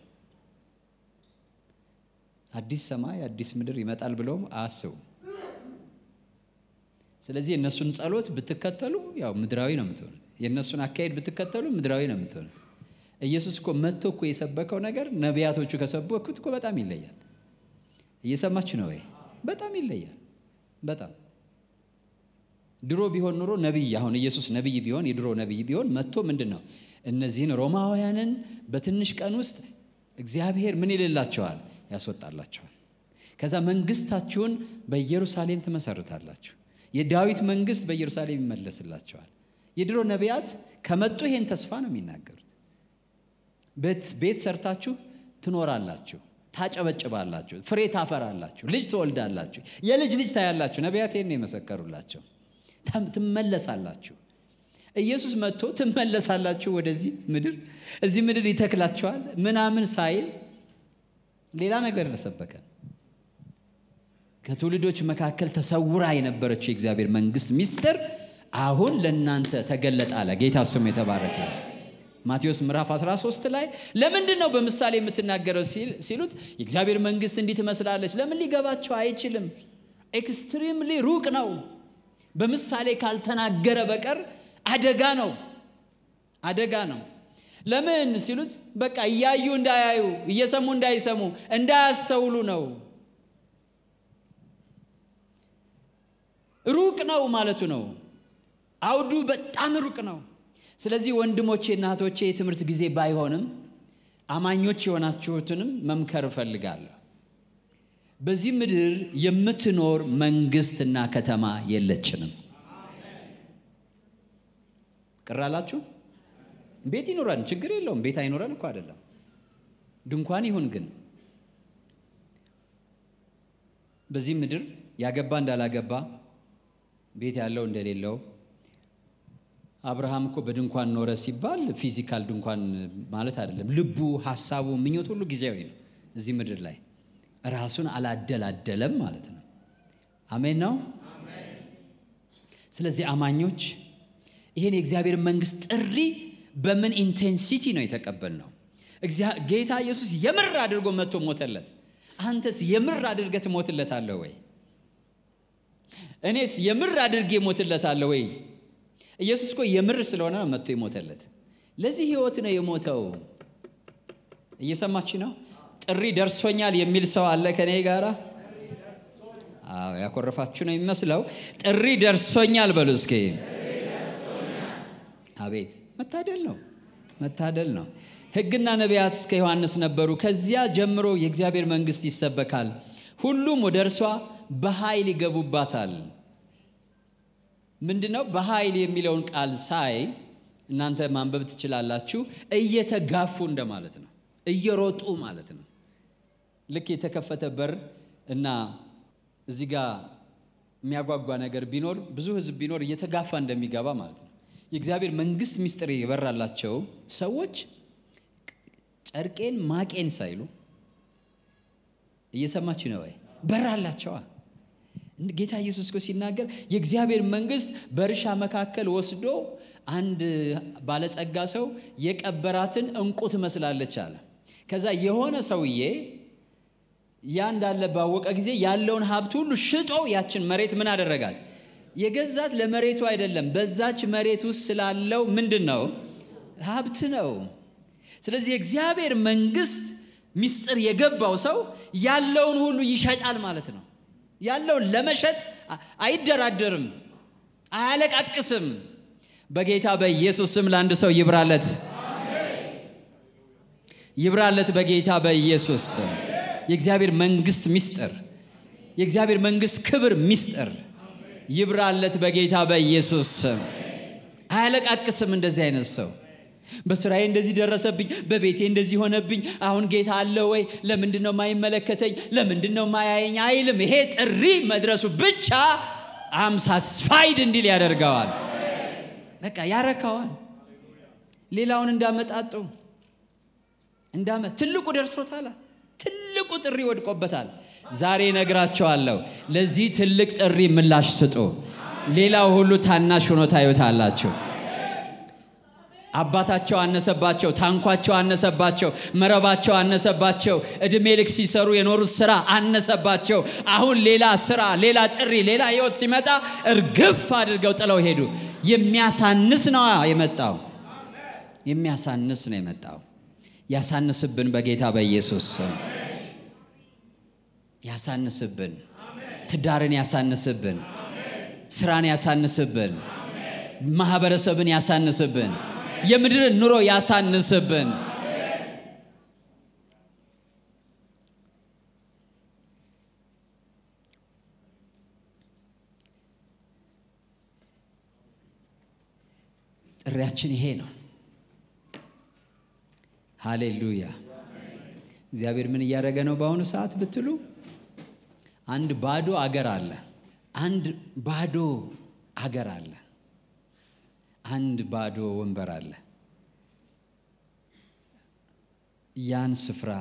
አዲስ ሰማይ አዲስ ምድር ይመጣል ብለውም አያስቡ። ስለዚህ የእነሱን ጸሎት ብትከተሉ ያው ምድራዊ ነው የምትሆኑት። የእነሱን አካሄድ ብትከተሉ ምድራዊ ነው የምትሆኑት። ኢየሱስ እኮ መጥቶ እኮ የሰበከው ነገር ነቢያቶቹ ከሰበኩት እኮ በጣም ይለያል። እየሰማችሁ ነው ወይ? በጣም ይለያል። በጣም ድሮ ቢሆን ኑሮ ነቢይ አሁን ኢየሱስ ነቢይ ቢሆን የድሮ ነቢይ ቢሆን መጥቶ ምንድን ነው እነዚህን ሮማውያንን በትንሽ ቀን ውስጥ እግዚአብሔር ምን ይልላቸዋል? ያስወጣላቸዋል። ከዛ መንግስታችሁን በኢየሩሳሌም ትመሰርታላችሁ። የዳዊት መንግስት በኢየሩሳሌም ይመለስላቸዋል። የድሮ ነቢያት ከመጡ ይሄን ተስፋ ነው የሚናገሩት። ቤት ሰርታችሁ ትኖራላችሁ፣ ታጨበጭባላችሁ፣ ፍሬ ታፈራላችሁ፣ ልጅ ትወልዳላችሁ፣ የልጅ ልጅ ታያላችሁ። ነቢያት ይሄን ነው የመሰከሩላቸው። ትመለሳላችሁ። ኢየሱስ መጥቶ ትመለሳላችሁ ወደዚህ ምድር፣ እዚህ ምድር ይተክላችኋል ምናምን ሳይል ሌላ ነገር ሰበከን። ከትውልዶች መካከል ተሰውራ የነበረችው የእግዚአብሔር መንግስት ሚስጥር አሁን ለእናንተ ተገለጠ አለ። ጌታ ስሙ የተባረከ። ማቴዎስ ምዕራፍ 13 ላይ ለምንድን ነው በምሳሌ የምትናገረው ሲሉት የእግዚአብሔር መንግስት እንዲህ ትመስላለች። ለምን ሊገባቸው አይችልም? ኤክስትሪምሊ ሩቅ ነው። በምሳሌ ካልተናገረ በቀር አደጋ ነው፣ አደጋ ነው። ለምን ሲሉት በቃ እያዩ እንዳያዩ፣ እየሰሙ እንዳይሰሙ፣ እንዳያስተውሉ ነው። ሩቅ ነው ማለቱ ነው። አውዱ በጣም ሩቅ ነው። ስለዚህ ወንድሞቼ እና እህቶቼ የትምህርት ጊዜ ባይሆንም አማኞች የሆናችሁትንም መምከር እፈልጋለሁ። በዚህ ምድር የምትኖር መንግስትና ከተማ የለችንም። ቅር አላችሁ? ቤት ይኖረን ችግር የለውም። ቤት አይኖረን እኮ አይደለም፣ ድንኳን ይሁን ግን በዚህ ምድር ያገባ እንዳላገባ ቤት ያለው እንደሌለው አብርሃም እኮ በድንኳን ኖረ ሲባል ፊዚካል ድንኳን ማለት አይደለም። ልቡ፣ ሀሳቡ፣ ምኞት ሁሉ ጊዜያዊ ነው። እዚህ ምድር ላይ ራሱን አላደላደለም ማለት ነው። አሜን ነው። ስለዚህ አማኞች ይህን የእግዚአብሔር መንግስት ጥሪ በምን ኢንቴንሲቲ ነው የተቀበልነው? ጌታ ኢየሱስ የምር አድርጎ መጥቶ ሞተለት። አንተስ የምር አድርገህ ትሞትለታለህ ወይ? እኔስ የምር አድርጌ ሞትለታለሁ ወይ? ኢየሱስ እኮ የምር ስለሆነ ነው መጥቶ የሞተለት። ለዚህ ህይወት ነው የሞተው። እየሰማች ነው። ጥሪ ደርሶኛል የሚል ሰው አለ ከኔ ጋራ? አዎ ያኮረፋችሁ ነው የሚመስለው። ጥሪ ደርሶኛል በሉ እስኪ። አቤት መታደል ነው፣ መታደል ነው። ሕግና ነቢያት እስከ ዮሐንስ ነበሩ። ከዚያ ጀምሮ የእግዚአብሔር መንግስት ይሰበካል፣ ሁሉም ወደ እርሷ በኃይል ይገቡባታል። ምንድን ነው በኃይል የሚለውን ቃል ሳይ እናንተ ማንበብ ትችላላችሁ። እየተጋፉ እንደማለት ነው፣ እየሮጡ ማለት ነው። ልክ የተከፈተ በር እና እዚህ ጋር የሚያጓጓ ነገር ቢኖር ብዙ ህዝብ ቢኖር እየተጋፋ እንደሚገባ ማለት ነው። የእግዚአብሔር መንግስት ምስጢር የበራላቸው ሰዎች ጨርቄን ማቄን ሳይሉ እየሰማች ነው ወይ? በራላቸዋ። ጌታ ኢየሱስ እኮ ሲናገር የእግዚአብሔር መንግስት በእርሻ መካከል ወስዶ አንድ ባለጸጋ ሰው የቀበራትን እንቁ ትመስላለች አለ። ከዛ የሆነ ሰውዬ ያ እንዳለ ባወቀ ጊዜ ያለውን ሀብት ሁሉ ሽጦ ያችን መሬት ምን አደረጋት? የገዛት ለመሬቱ አይደለም፣ በዛች መሬት ውስጥ ስላለው ምንድን ነው ሀብት ነው። ስለዚህ የእግዚአብሔር መንግስት ምስጢር የገባው ሰው ያለውን ሁሉ ይሸጣል ማለት ነው። ያለውን ለመሸጥ አይደራደርም፣ አያለቃቅስም። በጌታ በኢየሱስ ስም ለአንድ ሰው ይብራለት፣ ይብራለት በጌታ በኢየሱስ ስም። የእግዚአብሔር መንግስት ምስጢር፣ የእግዚአብሔር መንግስት ክብር ምስጢር ይብራለት በጌታ በኢየሱስ ስም። አያለቃቅስም እንደዚህ አይነት ሰው በስራዬ እንደዚህ ደረሰብኝ፣ በቤቴ እንደዚህ ሆነብኝ፣ አሁን ጌታ አለ ወይ? ለምንድን ነው ማይመለከተኝ? ለምንድን ነው ማያየኝ? አይልም። ይሄ ጥሪ መድረሱ ብቻ አም ሳትስፋይድ እንዲል ያደርገዋል። በቃ ያረካዋል። ሌላውን እንዳመጣጡ እንዳመ ትልቁ ደርሶታል። ትልቁ ጥሪ ወድቆበታል። ዛሬ ነግራቸዋለሁ። ለዚህ ትልቅ ጥሪ ምላሽ ስጡ። ሌላው ሁሉ ታናሽ ሆኖ ታዩታላችሁ። አባታቸው አነሰባቸው፣ ታንኳቸው አነሰባቸው፣ መረባቸው አነሰባቸው፣ እድሜ ልክ ሲሰሩ የኖሩት ስራ አነሰባቸው። አሁን ሌላ ስራ፣ ሌላ ጥሪ፣ ሌላ ህይወት ሲመጣ እርግፍ አድርገው ጥለው ሄዱ። የሚያሳንስ ነው የመጣው፣ የሚያሳንስ ነው የመጣው። ያሳንስብን በጌታ በኢየሱስ ስም ያሳንስብን፣ ትዳርን ያሳንስብን፣ ስራን ያሳንስብን፣ ማህበረሰብን ያሳንስብን የምድርን ኑሮ ያሳንስብን። ጥሪያችን ይሄ ነው። ሃሌሉያ። እግዚአብሔር ምን እያደረገ ነው በአሁኑ ሰዓት ብትሉ፣ አንድ ባዶ አገር አለ። አንድ ባዶ አገር አለ። አንድ ባዶ ወንበር አለ። ያን ስፍራ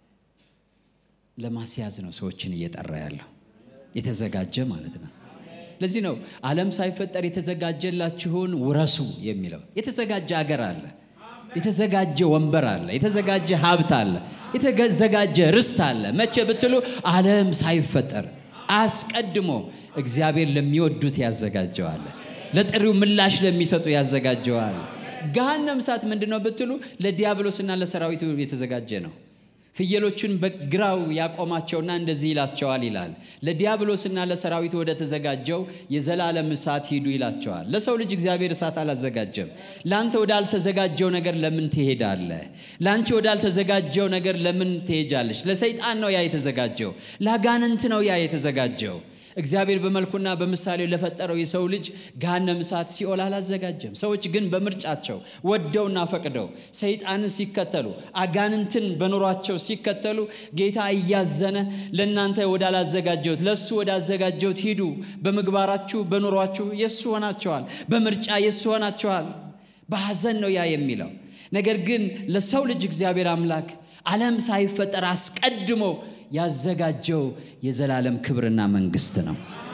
ለማስያዝ ነው ሰዎችን እየጠራ ያለው የተዘጋጀ ማለት ነው። ለዚህ ነው ዓለም ሳይፈጠር የተዘጋጀላችሁን ውረሱ የሚለው። የተዘጋጀ አገር አለ፣ የተዘጋጀ ወንበር አለ፣ የተዘጋጀ ሀብት አለ፣ የተዘጋጀ ርስት አለ። መቼ ብትሉ ዓለም ሳይፈጠር አስቀድሞ እግዚአብሔር ለሚወዱት ያዘጋጀዋል። ለጥሪው ምላሽ ለሚሰጡ ያዘጋጀዋል። ገሃነም እሳት ምንድን ነው ብትሉ ለዲያብሎስና ለሰራዊቱ የተዘጋጀ ነው። ፍየሎቹን በግራው ያቆማቸውና እንደዚህ ይላቸዋል ይላል። ለዲያብሎስና ለሰራዊቱ ወደ ተዘጋጀው የዘላለም እሳት ሂዱ ይላቸዋል። ለሰው ልጅ እግዚአብሔር እሳት አላዘጋጀም። ለአንተ ወዳልተዘጋጀው ነገር ለምን ትሄዳለህ? ለአንቺ ወዳልተዘጋጀው ነገር ለምን ትሄጃለሽ? ለሰይጣን ነው ያ የተዘጋጀው። ለአጋንንት ነው ያ የተዘጋጀው። እግዚአብሔር በመልኩና በምሳሌው ለፈጠረው የሰው ልጅ ገሃነመ እሳት ሲኦል አላዘጋጀም። ሰዎች ግን በምርጫቸው ወደውና ፈቅደው ሰይጣንን ሲከተሉ አጋንንትን በኑሯቸው ሲከተሉ ጌታ እያዘነ ለእናንተ ወዳላዘጋጀሁት ለእሱ ወዳዘጋጀሁት ሂዱ፣ በምግባራችሁ በኑሯችሁ የእሱ ሆናቸዋል፣ በምርጫ የእሱ ሆናቸዋል። በሐዘን ነው ያ የሚለው ነገር ግን ለሰው ልጅ እግዚአብሔር አምላክ ዓለም ሳይፈጠር አስቀድሞ ያዘጋጀው የዘላለም ክብርና መንግስት ነው።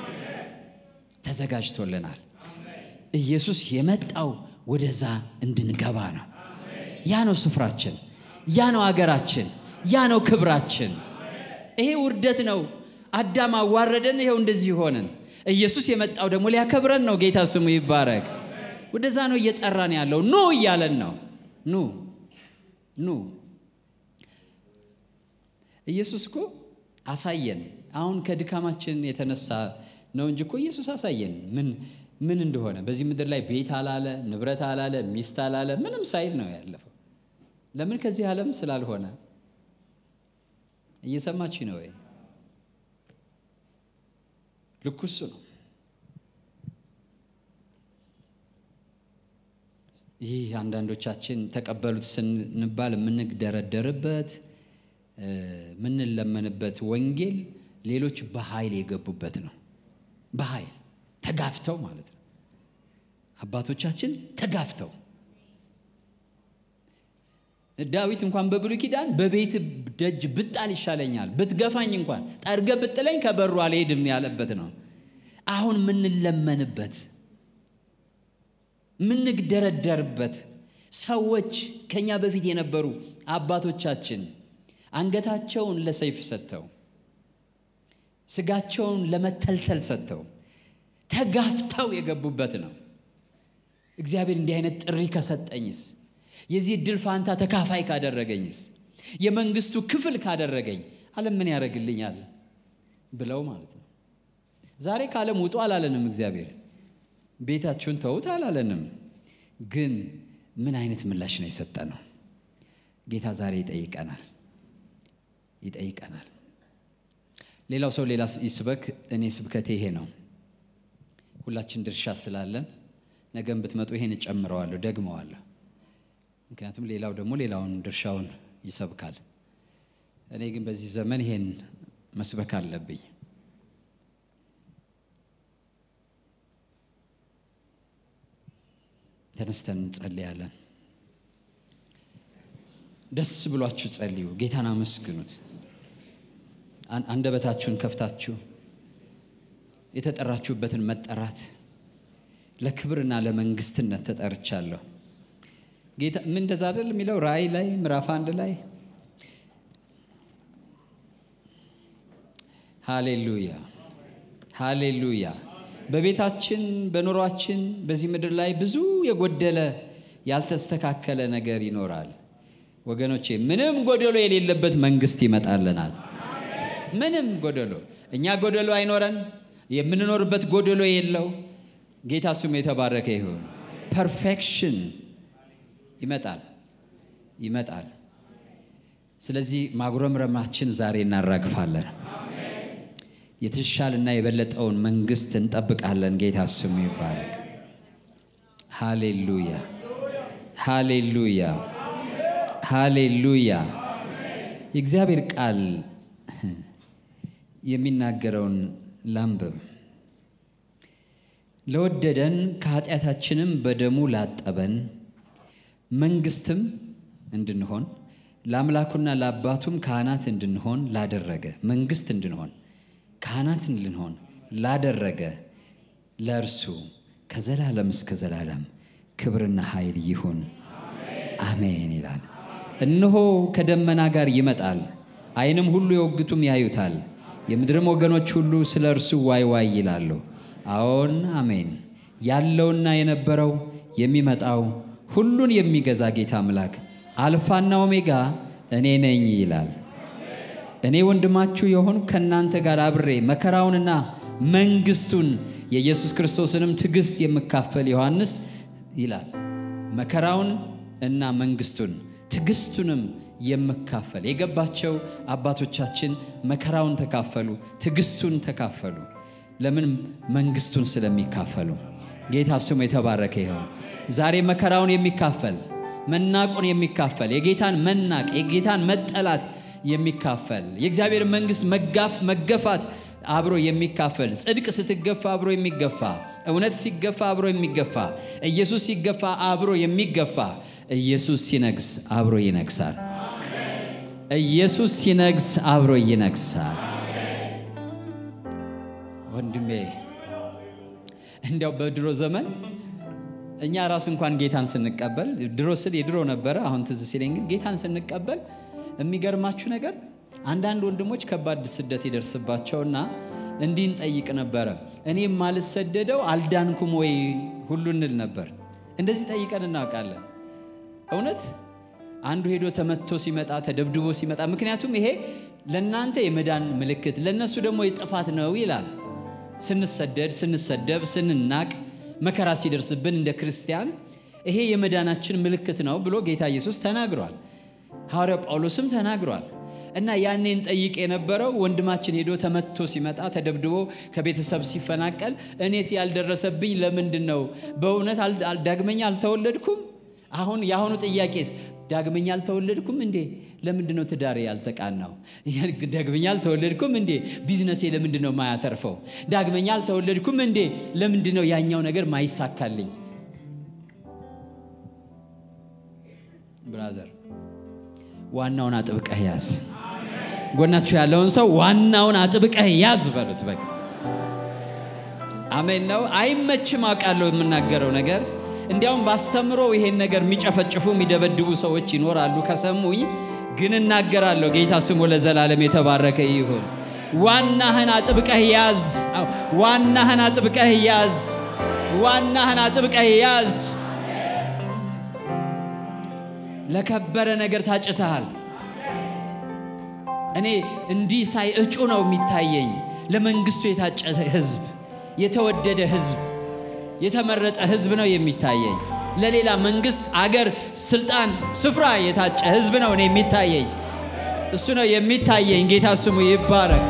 ተዘጋጅቶልናል። ኢየሱስ የመጣው ወደዛ እንድንገባ ነው። ያ ነው ስፍራችን፣ ያ ነው አገራችን፣ ያ ነው ክብራችን። ይሄ ውርደት ነው። አዳም አዋረደን፣ ይኸው እንደዚህ ሆንን። ኢየሱስ የመጣው ደግሞ ሊያከብረን ነው። ጌታ ስሙ ይባረክ። ወደዛ ነው እየጠራን ያለው። ኑ እያለን ነው። ኑ ኑ ኢየሱስ እኮ አሳየን። አሁን ከድካማችን የተነሳ ነው እንጂ እኮ ኢየሱስ አሳየን ምን ምን እንደሆነ። በዚህ ምድር ላይ ቤት አላለ፣ ንብረት አላለ፣ ሚስት አላለ፣ ምንም ሳይል ነው ያለፈው። ለምን? ከዚህ ዓለም ስላልሆነ። እየሰማች ነው ወይ? ልኩ እሱ ነው። ይህ አንዳንዶቻችን ተቀበሉት ስንባል የምንደረደርበት የምንለመንበት ወንጌል ሌሎች በኃይል የገቡበት ነው። በኃይል ተጋፍተው ማለት ነው። አባቶቻችን ተጋፍተው ዳዊት እንኳን በብሉይ ኪዳን በቤት ደጅ ብጣል ይሻለኛል፣ ብትገፋኝ እንኳን ጠርገ ብጥለኝ ከበሩ አልሄድም ያለበት ነው። አሁን የምንለመንበት የምንደረደርበት ሰዎች ከኛ በፊት የነበሩ አባቶቻችን አንገታቸውን ለሰይፍ ሰጥተው ስጋቸውን ለመተልተል ሰጥተው ተጋፍተው የገቡበት ነው። እግዚአብሔር እንዲህ አይነት ጥሪ ከሰጠኝስ፣ የዚህ እድል ፋንታ ተካፋይ ካደረገኝስ፣ የመንግስቱ ክፍል ካደረገኝ ዓለም ምን ያደርግልኛል ብለው ማለት ነው። ዛሬ ከዓለም ውጡ አላለንም። እግዚአብሔር ቤታችሁን ተዉት አላለንም። ግን ምን አይነት ምላሽ ነው የሰጠ ነው? ጌታ ዛሬ ይጠይቀናል ይጠይቀናል። ሌላው ሰው ሌላ ይስበክ፣ እኔ ስብከቴ ይሄ ነው። ሁላችን ድርሻ ስላለን ነገም ብትመጡ ይሄን እጨምረዋለሁ፣ ደግመዋለሁ። ምክንያቱም ሌላው ደግሞ ሌላውን ድርሻውን ይሰብካል። እኔ ግን በዚህ ዘመን ይሄን መስበክ አለብኝ። ተነስተን እንጸልያለን። ደስ ብሏችሁ ጸልዩ፣ ጌታን አመስግኑት። አንደበታችሁን ከፍታችሁ የተጠራችሁበትን መጠራት ለክብርና ለመንግስትነት ተጠርቻለሁ። ጌታ ምን እንደዛ አይደል የሚለው ራእይ ላይ ምዕራፍ አንድ ላይ ሃሌሉያ ሃሌሉያ። በቤታችን በኑሯችን በዚህ ምድር ላይ ብዙ የጎደለ ያልተስተካከለ ነገር ይኖራል ወገኖቼ። ምንም ጎደሎ የሌለበት መንግስት ይመጣልናል። ምንም ጎደሎ እኛ ጎደሎ አይኖረን፣ የምንኖርበት ጎደሎ የለው። ጌታ ስሙ የተባረከ ይሁን። ፐርፌክሽን ይመጣል ይመጣል። ስለዚህ ማጉረምረማችን ዛሬ እናራግፋለን። የተሻለና የበለጠውን መንግስት እንጠብቃለን። ጌታ ስሙ ይባረክ። ሃሌሉያ ሃሌሉያ ሃሌሉያ። የእግዚአብሔር ቃል የሚናገረውን ላንብብ። ለወደደን ከኃጢአታችንም በደሙ ላጠበን መንግስትም እንድንሆን ለአምላኩና ለአባቱም ካህናት እንድንሆን ላደረገ መንግስት እንድንሆን ካህናት እንድንሆን ላደረገ ለእርሱ ከዘላለም እስከ ዘላለም ክብርና ኃይል ይሁን አሜን ይላል። እነሆ ከደመና ጋር ይመጣል፣ ዓይንም ሁሉ የወግቱም ያዩታል፣ የምድርም ወገኖች ሁሉ ስለ እርሱ ዋይ ዋይ ይላሉ። አዎን አሜን። ያለውና የነበረው የሚመጣው ሁሉን የሚገዛ ጌታ አምላክ አልፋና ኦሜጋ እኔ ነኝ ይላል። እኔ ወንድማችሁ የሆን ከእናንተ ጋር አብሬ መከራውንና መንግስቱን የኢየሱስ ክርስቶስንም ትዕግስት የምካፈል ዮሐንስ ይላል። መከራውን እና መንግስቱን ትዕግስቱንም የምካፈል የገባቸው አባቶቻችን መከራውን ተካፈሉ፣ ትዕግስቱን ተካፈሉ። ለምን? መንግስቱን ስለሚካፈሉ። ጌታ ስሙ የተባረከ ይሆን። ዛሬ መከራውን የሚካፈል መናቁን የሚካፈል የጌታን መናቅ የጌታን መጠላት የሚካፈል የእግዚአብሔር መንግስት መጋፍ መገፋት አብሮ የሚካፈል ጽድቅ ስትገፋ አብሮ የሚገፋ እውነት ሲገፋ አብሮ የሚገፋ ኢየሱስ ሲገፋ አብሮ የሚገፋ ኢየሱስ ሲነግስ አብሮ ይነግሳል። ኢየሱስ ሲነግስ አብሮ ይነግሳል። ወንድሜ እንዲያው በድሮ ዘመን እኛ ራሱ እንኳን ጌታን ስንቀበል ድሮ ስል የድሮ ነበረ፣ አሁን ትዝ ሲለኝ ግን ጌታን ስንቀበል የሚገርማችሁ ነገር አንዳንድ ወንድሞች ከባድ ስደት ይደርስባቸውና እንዲህ እንጠይቅ ነበረ። እኔ የማልሰደደው አልዳንኩም ወይ ሁሉ እንል ነበር። እንደዚህ ጠይቀን እናውቃለን። እውነት አንዱ ሄዶ ተመቶ ሲመጣ ተደብድቦ ሲመጣ፣ ምክንያቱም ይሄ ለእናንተ የመዳን ምልክት ለእነሱ ደግሞ የጥፋት ነው ይላል። ስንሰደድ፣ ስንሰደብ፣ ስንናቅ፣ መከራ ሲደርስብን እንደ ክርስቲያን ይሄ የመዳናችን ምልክት ነው ብሎ ጌታ ኢየሱስ ተናግሯል። ሐዋርያው ጳውሎስም ተናግሯል። እና ያኔ እንጠይቅ የነበረው ወንድማችን ሄዶ ተመቶ ሲመጣ ተደብድቦ ከቤተሰብ ሲፈናቀል እኔስ ያልደረሰብኝ ለምንድን ነው? በእውነት ዳግመኛ አልተወለድኩም? አሁን የአሁኑ ጥያቄስ ዳግመኛ አልተወለድኩም እንዴ? ለምንድን ነው ትዳሬ ያልተቃናው? ዳግመኛ አልተወለድኩም እንዴ? ቢዝነሴ ለምንድን ነው ማያተርፈው? ዳግመኛ አልተወለድኩም እንዴ? ለምንድን ነው ያኛው ነገር ማይሳካልኝ? ብራዘር ዋናውን አጥብቀህ ያዝ። ጎናችሁ ያለውን ሰው ዋናውን አጥብቀህ ያዝ በሉት። በቃ አሜን ነው። አይመችም አውቃለሁ የምናገረው ነገር። እንዲያውም ባስተምሮ ይሄን ነገር የሚጨፈጭፉ የሚደበድቡ ሰዎች ይኖራሉ ከሰሙኝ። ግን እናገራለሁ። ጌታ ስሙ ለዘላለም የተባረከ ይሁን። ዋናህን አጥብቀህ ያዝ። ዋናህን አጥብቀህ ያዝ። ዋናህን አጥብቀህ ያዝ። ለከበረ ነገር ታጭተሃል። እኔ እንዲህ ሳይ እጩ ነው የሚታየኝ። ለመንግስቱ የታጨ ህዝብ፣ የተወደደ ህዝብ፣ የተመረጠ ህዝብ ነው የሚታየኝ። ለሌላ መንግስት፣ አገር፣ ስልጣን፣ ስፍራ የታጨ ህዝብ ነው እኔ የሚታየኝ። እሱ ነው የሚታየኝ። ጌታ ስሙ ይባረክ።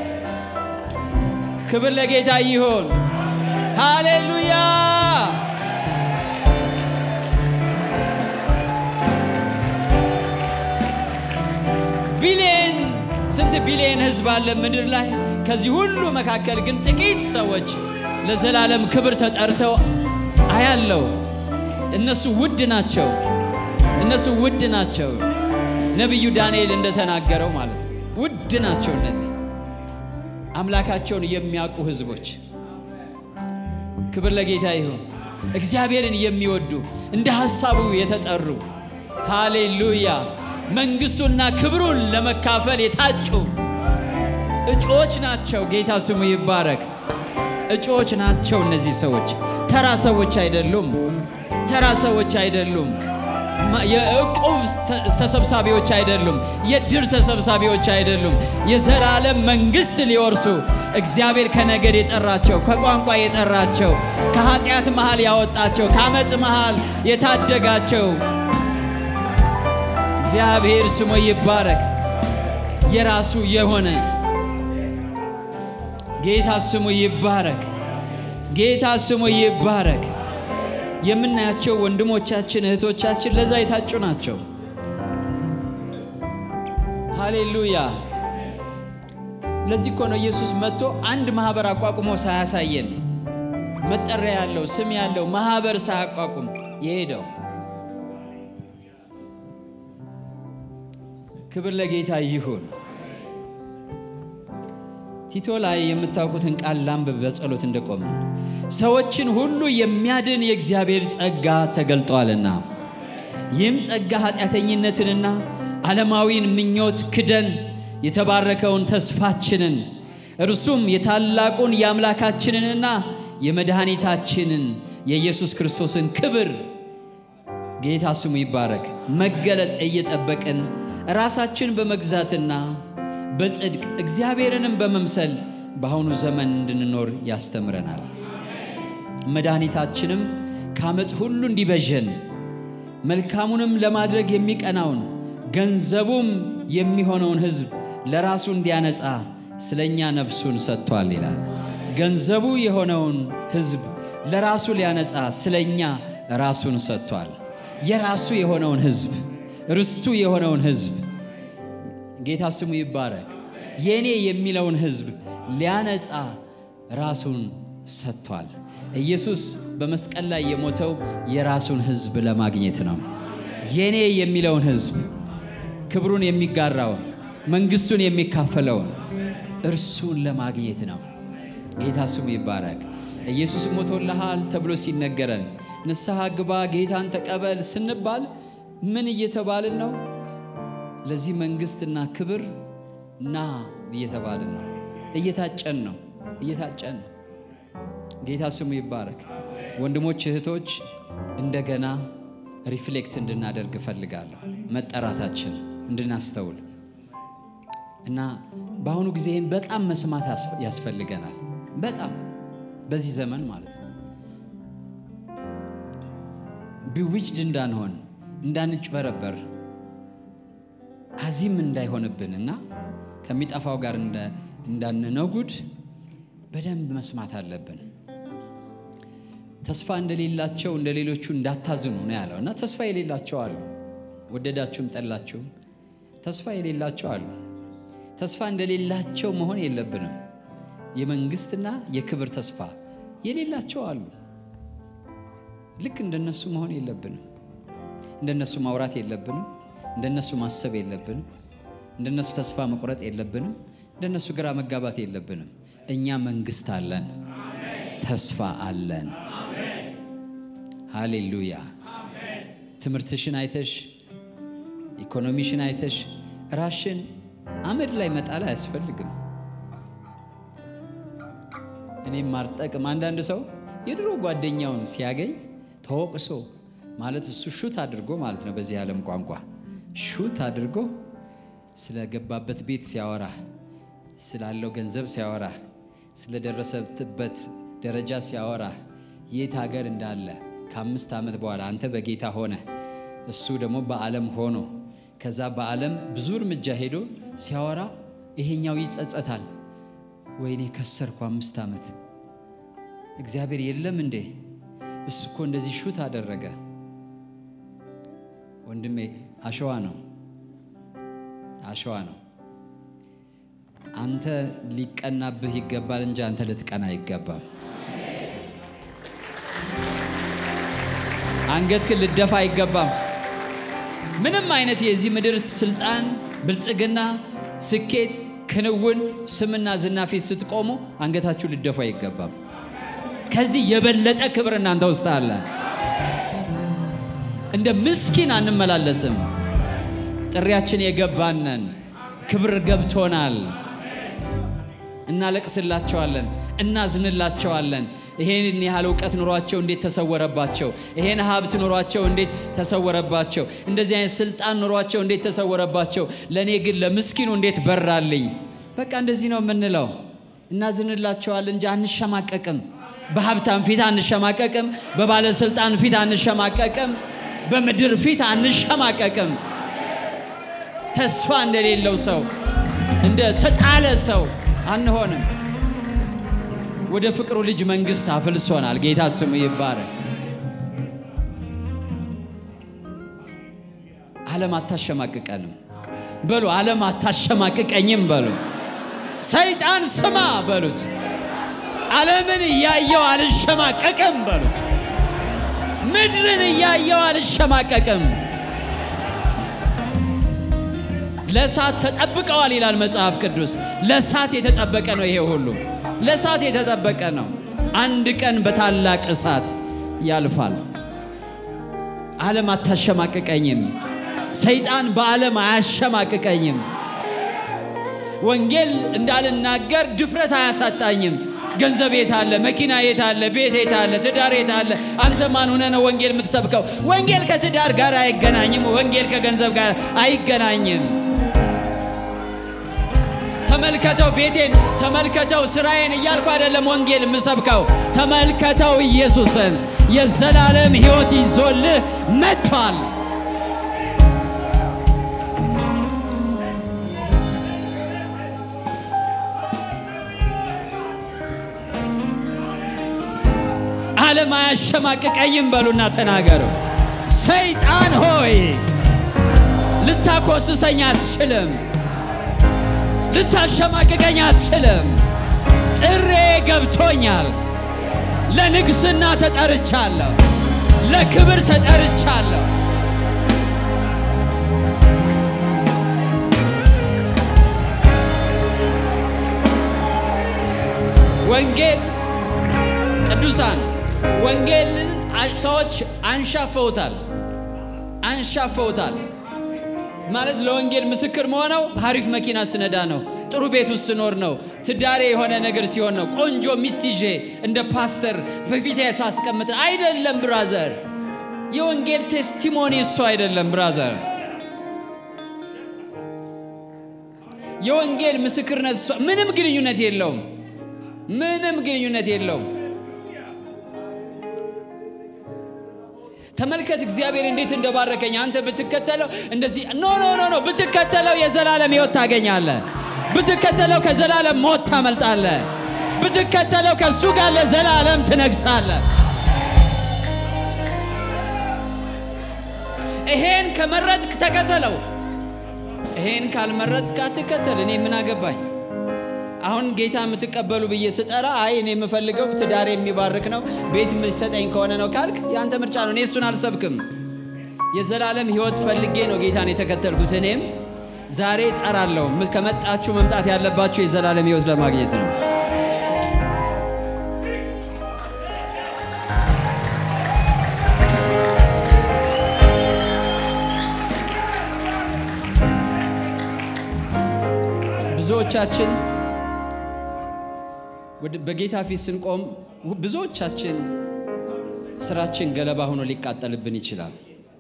ክብር ለጌታ ይሆን። ሃሌሉያ። ቢሊየን ስንት ቢሊየን ህዝብ አለ ምድር ላይ። ከዚህ ሁሉ መካከል ግን ጥቂት ሰዎች ለዘላለም ክብር ተጠርተው አያለው። እነሱ ውድ ናቸው። እነሱ ውድ ናቸው። ነቢዩ ዳንኤል እንደተናገረው ማለት ነው። ውድ ናቸው እነዚህ አምላካቸውን የሚያውቁ ህዝቦች። ክብር ለጌታ ይሁን። እግዚአብሔርን የሚወዱ እንደ ሐሳቡ የተጠሩ ሃሌሉያ መንግስቱና ክብሩን ለመካፈል የታጩ እጩዎች ናቸው። ጌታ ስሙ ይባረክ። እጩዎች ናቸው እነዚህ ሰዎች። ተራ ሰዎች አይደሉም። ተራ ሰዎች አይደሉም። የዕቁብ ተሰብሳቢዎች አይደሉም። የድር ተሰብሳቢዎች አይደሉም። የዘላለም መንግስት ሊወርሱ እግዚአብሔር ከነገድ የጠራቸው፣ ከቋንቋ የጠራቸው፣ ከኃጢአት መሃል ያወጣቸው፣ ከአመፅ መሃል የታደጋቸው እግዚአብሔር ስሙ ይባረክ። የራሱ የሆነ ጌታ ስሙ ይባረክ። ጌታ ስሙ ይባረክ። የምናያቸው ወንድሞቻችን እህቶቻችን ለዛ የታጩ ናቸው። ሃሌሉያ። ለዚህ እኮ ነው ኢየሱስ መጥቶ አንድ ማህበር አቋቁሞ ሳያሳየን መጠሪያ ያለው ስም ያለው ማህበር ሳያቋቁም የሄደው። ክብር ለጌታ ይሁን። ቲቶ ላይ የምታውቁትን ቃል ላንብብ በጸሎት እንደቆመ ሰዎችን ሁሉ የሚያድን የእግዚአብሔር ጸጋ ተገልጧልና ይህም ጸጋ ኃጢአተኝነትንና ዓለማዊን ምኞት ክደን የተባረከውን ተስፋችንን እርሱም የታላቁን የአምላካችንንና የመድኃኒታችንን የኢየሱስ ክርስቶስን ክብር ጌታ ስሙ ይባረክ መገለጥ እየጠበቅን ራሳችን በመግዛትና በጽድቅ እግዚአብሔርንም በመምሰል በአሁኑ ዘመን እንድንኖር ያስተምረናል። መድኃኒታችንም ከአመፅ ሁሉ እንዲበዠን መልካሙንም ለማድረግ የሚቀናውን ገንዘቡም የሚሆነውን ሕዝብ ለራሱ እንዲያነጻ ስለ እኛ ነፍሱን ሰጥቷል ይላል። ገንዘቡ የሆነውን ሕዝብ ለራሱ ሊያነጻ ስለ እኛ ራሱን ሰጥቷል። የራሱ የሆነውን ሕዝብ ርስቱ የሆነውን ሕዝብ ጌታ ስሙ ይባረክ። የእኔ የሚለውን ሕዝብ ሊያነጻ ራሱን ሰጥቷል። ኢየሱስ በመስቀል ላይ የሞተው የራሱን ሕዝብ ለማግኘት ነው። የእኔ የሚለውን ሕዝብ ክብሩን የሚጋራውን መንግሥቱን የሚካፈለውን እርሱን ለማግኘት ነው። ጌታ ስሙ ይባረክ። ኢየሱስ ሞቶልሃል ተብሎ ሲነገረን ንስሐ ግባ፣ ጌታን ተቀበል ስንባል ምን እየተባልን ነው? ለዚህ መንግሥትና ክብር ና እየተባልን ነው። እየታጨን ነው። እየታጨን ነው። ጌታ ስሙ ይባረክ። ወንድሞች እህቶች፣ እንደገና ሪፍሌክት እንድናደርግ እፈልጋለሁ። መጠራታችን እንድናስተውል እና በአሁኑ ጊዜ ይህን በጣም መስማት ያስፈልገናል። በጣም በዚህ ዘመን ማለት ነው። ቢዊችድ እንዳንሆን እንዳንጭበረበር አዚም እንዳይሆንብን እና ከሚጠፋው ጋር እንዳንነጉድ በደንብ መስማት አለብን። ተስፋ እንደሌላቸው እንደ ሌሎቹ እንዳታዝኑ ነው ያለው እና ተስፋ የሌላቸው አሉ። ወደዳችሁም ጠላችሁም ተስፋ የሌላቸው አሉ። ተስፋ እንደሌላቸው መሆን የለብንም። የመንግስትና የክብር ተስፋ የሌላቸው አሉ። ልክ እንደነሱ መሆን የለብንም። እንደነሱ ማውራት የለብንም። እንደነሱ ማሰብ የለብንም። እንደነሱ ተስፋ መቁረጥ የለብንም። እንደነሱ ግራ መጋባት የለብንም። እኛ መንግስት አለን፣ ተስፋ አለን። ሃሌሉያ። ትምህርትሽን አይተሽ ኢኮኖሚሽን አይተሽ ራሽን አመድ ላይ መጣል አያስፈልግም። እኔም ማርጠቅም አንዳንድ ሰው የድሮ ጓደኛውን ሲያገኝ ተወቅሶ ማለት እሱ ሹት አድርጎ ማለት ነው። በዚህ ዓለም ቋንቋ ሹት አድርጎ ስለገባበት ቤት ሲያወራ፣ ስላለው ገንዘብ ሲያወራ፣ ስለደረሰበት ደረጃ ሲያወራ፣ የት ሀገር እንዳለ ከአምስት ዓመት በኋላ አንተ በጌታ ሆነ እሱ ደግሞ በዓለም ሆኖ ከዛ በዓለም ብዙ እርምጃ ሄዶ ሲያወራ ይሄኛው ይጸጸታል። ወይኔ ከሰርኩ አምስት ዓመት እግዚአብሔር የለም እንዴ? እሱ እኮ እንደዚህ ሹት አደረገ። ወንድሜ አሸዋ ነው፣ አሸዋ ነው። አንተ ሊቀናብህ ይገባል እንጂ አንተ ልትቀና አይገባም። አንገትህን ልደፋ አይገባም። ምንም አይነት የዚህ ምድር ስልጣን፣ ብልጽግና፣ ስኬት፣ ክንውን፣ ስምና ዝና ፊት ስትቆሙ አንገታችሁ ልደፉ አይገባም። ከዚህ የበለጠ ክብር እናንተ ውስጥ አለ። እንደ ምስኪን አንመላለስም። ጥሪያችን የገባነን ክብር ገብቶናል። እናለቅስላቸዋለን፣ እናዝንላቸዋለን። ይሄን ያህል እውቀት ኑሯቸው እንዴት ተሰወረባቸው? ይሄን ሀብት ኑሯቸው እንዴት ተሰወረባቸው? እንደዚህ አይነት ስልጣን ኑሯቸው እንዴት ተሰወረባቸው? ለእኔ ግን ለምስኪኑ እንዴት በራልኝ? በቃ እንደዚህ ነው የምንለው። እናዝንላቸዋለን እንጂ አንሸማቀቅም። በሀብታም ፊት አንሸማቀቅም። በባለስልጣን ፊት አንሸማቀቅም። በምድር ፊት አንሸማቀቅም። ተስፋ እንደሌለው ሰው እንደ ተጣለ ሰው አንሆንም። ወደ ፍቅሩ ልጅ መንግስት አፍልሶናል። ጌታ ስሙ ይባረክ። ዓለም አታሸማቅቀንም በሉ። ዓለም አታሸማቅቀኝም በሉ። ሰይጣን ስማ በሉት። ዓለምን እያየው አልሸማቀቅም በሉት። ምድርን እያየው አልሸማቀቅም። ለእሳት ተጠብቀዋል ይላል መጽሐፍ ቅዱስ። ለእሳት የተጠበቀ ነው ይሄ ሁሉ ለእሳት የተጠበቀ ነው። አንድ ቀን በታላቅ እሳት ያልፋል። ዓለም አታሸማቅቀኝም። ሰይጣን በዓለም አያሸማቅቀኝም። ወንጌል እንዳልናገር ድፍረት አያሳጣኝም። ገንዘብ የት አለ? መኪና የት አለ? ቤት የት አለ? ትዳር የት አለ? አንተ ማን ሆነ ነው ወንጌል የምትሰብከው? ወንጌል ከትዳር ጋር አይገናኝም። ወንጌል ከገንዘብ ጋር አይገናኝም። ተመልከተው ቤቴን፣ ተመልከተው ስራዬን እያልኩ አይደለም ወንጌል የምሰብከው። ተመልከተው ኢየሱስን የዘላለም ሕይወት ይዞልህ መጥቷል። ዓለም አያሸማቅቀኝም በሉና ተናገሩ። ሰይጣን ሆይ ልታኮስሰኝ አትችልም፣ ልታሸማቅቀኝ አትችልም። ጥሬ ገብቶኛል። ለንግስና ተጠርቻለሁ፣ ለክብር ተጠርቻለሁ። ወንጌል ቅዱሳን ወንጌልን ሰዎች አንሻፈውታል አንሻፈውታል ማለት ለወንጌል ምስክር መሆነው ሀሪፍ መኪና ስነዳ ነው። ጥሩ ቤት ውስጥ ስኖር ነው። ትዳሬ የሆነ ነገር ሲሆን ነው። ቆንጆ ሚስት ይዤ እንደ ፓስተር በፊት ሳስቀምጥ አይደለም። ብራዘር የወንጌል ቴስቲሞኒ እሱ አይደለም። ብራዘር የወንጌል ምስክርነት እሱ ምንም ግንኙነት የለውም። ምንም ግንኙነት የለውም። ተመልከት እግዚአብሔር እንዴት እንደባረከኝ። አንተ ብትከተለው እንደዚህ ኖ ኖ ኖ ኖ ብትከተለው የዘላለም ሕይወት ታገኛለህ። ብትከተለው ከዘላለም ሞት ታመልጣለህ። ብትከተለው ከእሱ ጋር ለዘላለም ትነግሳለህ። ይሄን ከመረጥክ ተከተለው። ይሄን ካልመረጥክ አትከተል። እኔ ምን አገባኝ? አሁን ጌታ የምትቀበሉ ብዬ ስጠራ አይ እኔ የምፈልገው ትዳር የሚባርክ ነው ቤት የሚሰጠኝ ከሆነ ነው ካልክ የአንተ ምርጫ ነው። እኔ እሱን አልሰብክም። የዘላለም ሕይወት ፈልጌ ነው ጌታን የተከተልኩት። እኔም ዛሬ ጠራለሁ። ከመጣችሁ መምጣት ያለባችሁ የዘላለም ሕይወት ለማግኘት ነው። ብዙዎቻችን በጌታ ፊት ስንቆም ብዙዎቻችን ስራችን ገለባ ሆኖ ሊቃጠልብን ይችላል።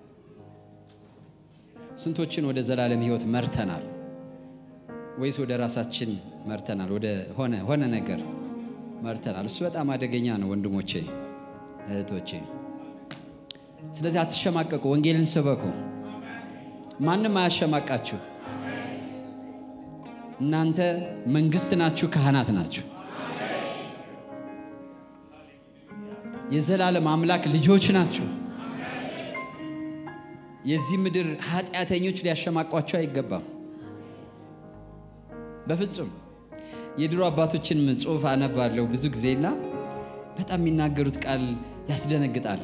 ስንቶችን ወደ ዘላለም ሕይወት መርተናል ወይስ ወደ ራሳችን መርተናል? ወደ ሆነ ሆነ ነገር መርተናል። እሱ በጣም አደገኛ ነው ወንድሞቼ እህቶቼ። ስለዚህ አትሸማቀቁ፣ ወንጌልን ስበኩ። ማንም አያሸማቃችሁ። እናንተ መንግስት ናችሁ፣ ካህናት ናችሁ፣ የዘላለም አምላክ ልጆች ናችሁ። የዚህ ምድር ኃጢአተኞች ሊያሸማቋቸው አይገባም። በፍጹም የድሮ አባቶችን ጽሑፍ አነባለሁ ብዙ ጊዜና በጣም የሚናገሩት ቃል ያስደነግጣል።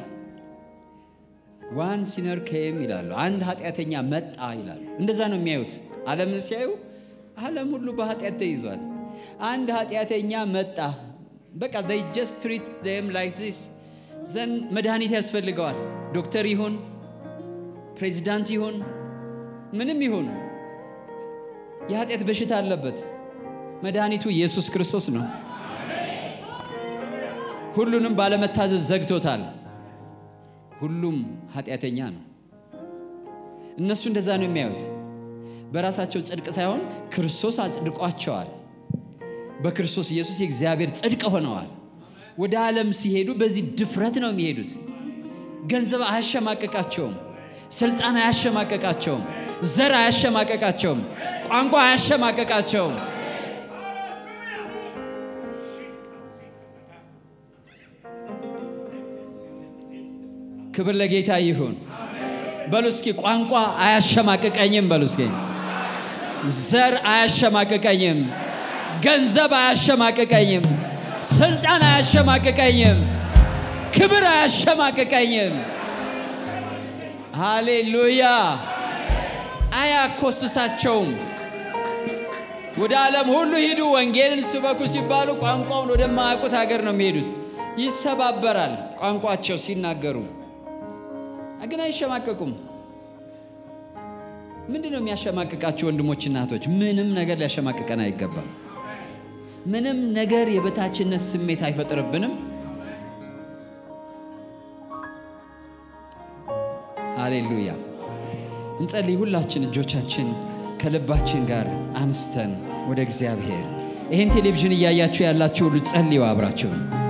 ዋን ሲነር ኬም ይላሉ። አንድ ኃጢአተኛ መጣ ይላሉ። እንደዛ ነው የሚያዩት። ዓለምን ሲያዩ ዓለም ሁሉ በኃጢአት ተይዟል። አንድ ኃጢአተኛ መጣ። በቃ they just treat them like this ዘን መድኃኒት ያስፈልገዋል። ዶክተር ይሁን ፕሬዚዳንት ይሁን ምንም ይሁን የኃጢአት በሽታ አለበት። መድኃኒቱ ኢየሱስ ክርስቶስ ነው። ሁሉንም ባለመታዘዝ ዘግቶታል። ሁሉም ኃጢአተኛ ነው። እነሱ እንደዛ ነው የሚያዩት። በራሳቸው ጽድቅ ሳይሆን ክርስቶስ አጽድቋቸዋል። በክርስቶስ ኢየሱስ የእግዚአብሔር ጽድቅ ሆነዋል። ወደ ዓለም ሲሄዱ በዚህ ድፍረት ነው የሚሄዱት። ገንዘብ አያሸማቀቃቸውም። ስልጣን አያሸማቀቃቸውም። ዘር አያሸማቀቃቸውም። ቋንቋ አያሸማቀቃቸውም። ክብር ለጌታ ይሁን። በሉ እስኪ ቋንቋ አያሸማቅቀኝም። በሉ እስኪ ዘር አያሸማቅቀኝም። ገንዘብ አያሸማቅቀኝም። ስልጣን አያሸማቅቀኝም። ክብር አያሸማቅቀኝም። ሃሌሉያ! አያኮስሳቸውም። ወደ ዓለም ሁሉ ሂዱ፣ ወንጌልን ስበኩ ሲባሉ ቋንቋውን ወደማያውቁት ሀገር ነው የሚሄዱት። ይሰባበራል ቋንቋቸው ሲናገሩ ግን አይሸማቀቁም። ምንድን ነው የሚያሸማቅቃቸው? ወንድሞችና እህቶች፣ ምንም ነገር ሊያሸማቅቀን አይገባም። ምንም ነገር የበታችነት ስሜት አይፈጥርብንም። ሃሌሉያ! እንጸልይ። ሁላችን እጆቻችን ከልባችን ጋር አንስተን ወደ እግዚአብሔር። ይህን ቴሌቪዥን እያያችሁ ያላችሁ ሁሉ ጸልዩ አብራችሁ።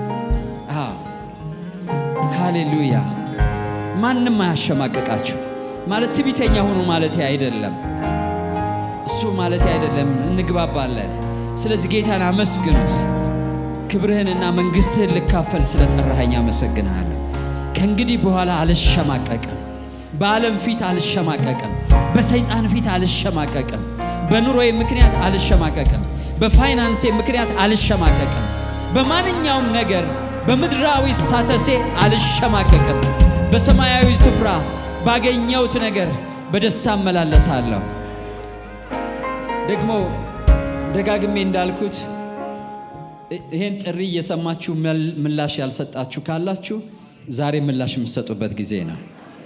ሃሌሉያ! ማንም አያሸማቀቃችሁ። ማለት ትቢተኛ ሁኑ ማለት አይደለም። እሱ ማለት አይደለም። እንግባባለን። ስለዚህ ጌታን አመስግኑት። ክብርህንና መንግሥትህን ልካፈል ስለጠራኸኝ አመሰግንሃለሁ። ከእንግዲህ በኋላ አልሸማቀቅም። በዓለም ፊት አልሸማቀቅም። በሰይጣን ፊት አልሸማቀቅም። በኑሮዬ ምክንያት አልሸማቀቅም። በፋይናንሴ ምክንያት አልሸማቀቅም። በማንኛውም ነገር በምድራዊ ስታተሴ አልሸማቀቅም። በሰማያዊ ስፍራ ባገኘሁት ነገር በደስታ እመላለሳለሁ። ደግሞ ደጋግሜ እንዳልኩት ይህን ጥሪ እየሰማችሁ ምላሽ ያልሰጣችሁ ካላችሁ ዛሬ ምላሽ የምትሰጡበት ጊዜ ነው።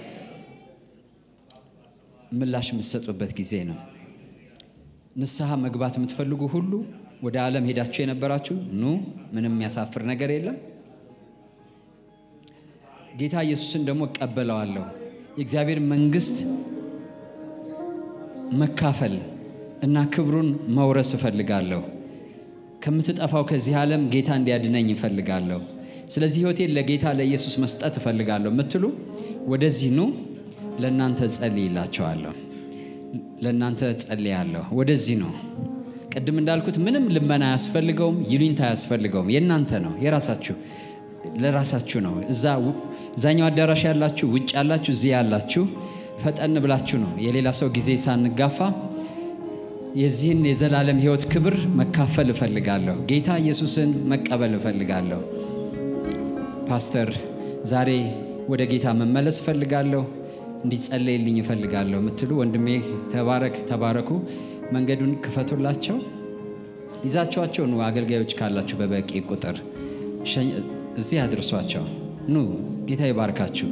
ምላሽ የምትሰጡበት ጊዜ ነው። ንስሐ መግባት የምትፈልጉ ሁሉ ወደ ዓለም ሄዳችሁ የነበራችሁ ኑ፣ ምንም የሚያሳፍር ነገር የለም። ጌታ ኢየሱስን ደግሞ እቀበለዋለሁ። የእግዚአብሔር መንግሥት መካፈል እና ክብሩን መውረስ እፈልጋለሁ። ከምትጠፋው ከዚህ ዓለም ጌታ እንዲያድነኝ እፈልጋለሁ። ስለዚህ ሕይወቴን ለጌታ ለኢየሱስ መስጠት እፈልጋለሁ የምትሉ ወደዚህ ኑ። ለእናንተ ጸልይላቸዋለሁ። ለእናንተ ጸልያለሁ። ወደዚህ ነው። ቅድም እንዳልኩት ምንም ልመና አያስፈልገውም፣ ይሉኝታ አያስፈልገውም። የእናንተ ነው፣ የራሳችሁ ለራሳችሁ ነው። እዛ እዛኛው አዳራሽ ያላችሁ፣ ውጭ ያላችሁ፣ እዚህ ያላችሁ ፈጠን ብላችሁ ነው የሌላ ሰው ጊዜ ሳንጋፋ የዚህን የዘላለም ሕይወት ክብር መካፈል እፈልጋለሁ። ጌታ ኢየሱስን መቀበል እፈልጋለሁ። ፓስተር ዛሬ ወደ ጌታ መመለስ እፈልጋለሁ፣ እንዲጸለይልኝ እፈልጋለሁ የምትሉ ወንድሜ ተባረክ፣ ተባረኩ። መንገዱን ክፈቱላቸው፣ ይዛችኋቸው ኑ። አገልጋዮች ካላችሁ በበቂ ቁጥር እዚህ አድርሷቸው። ኑ፣ ጌታ ይባርካችሁ።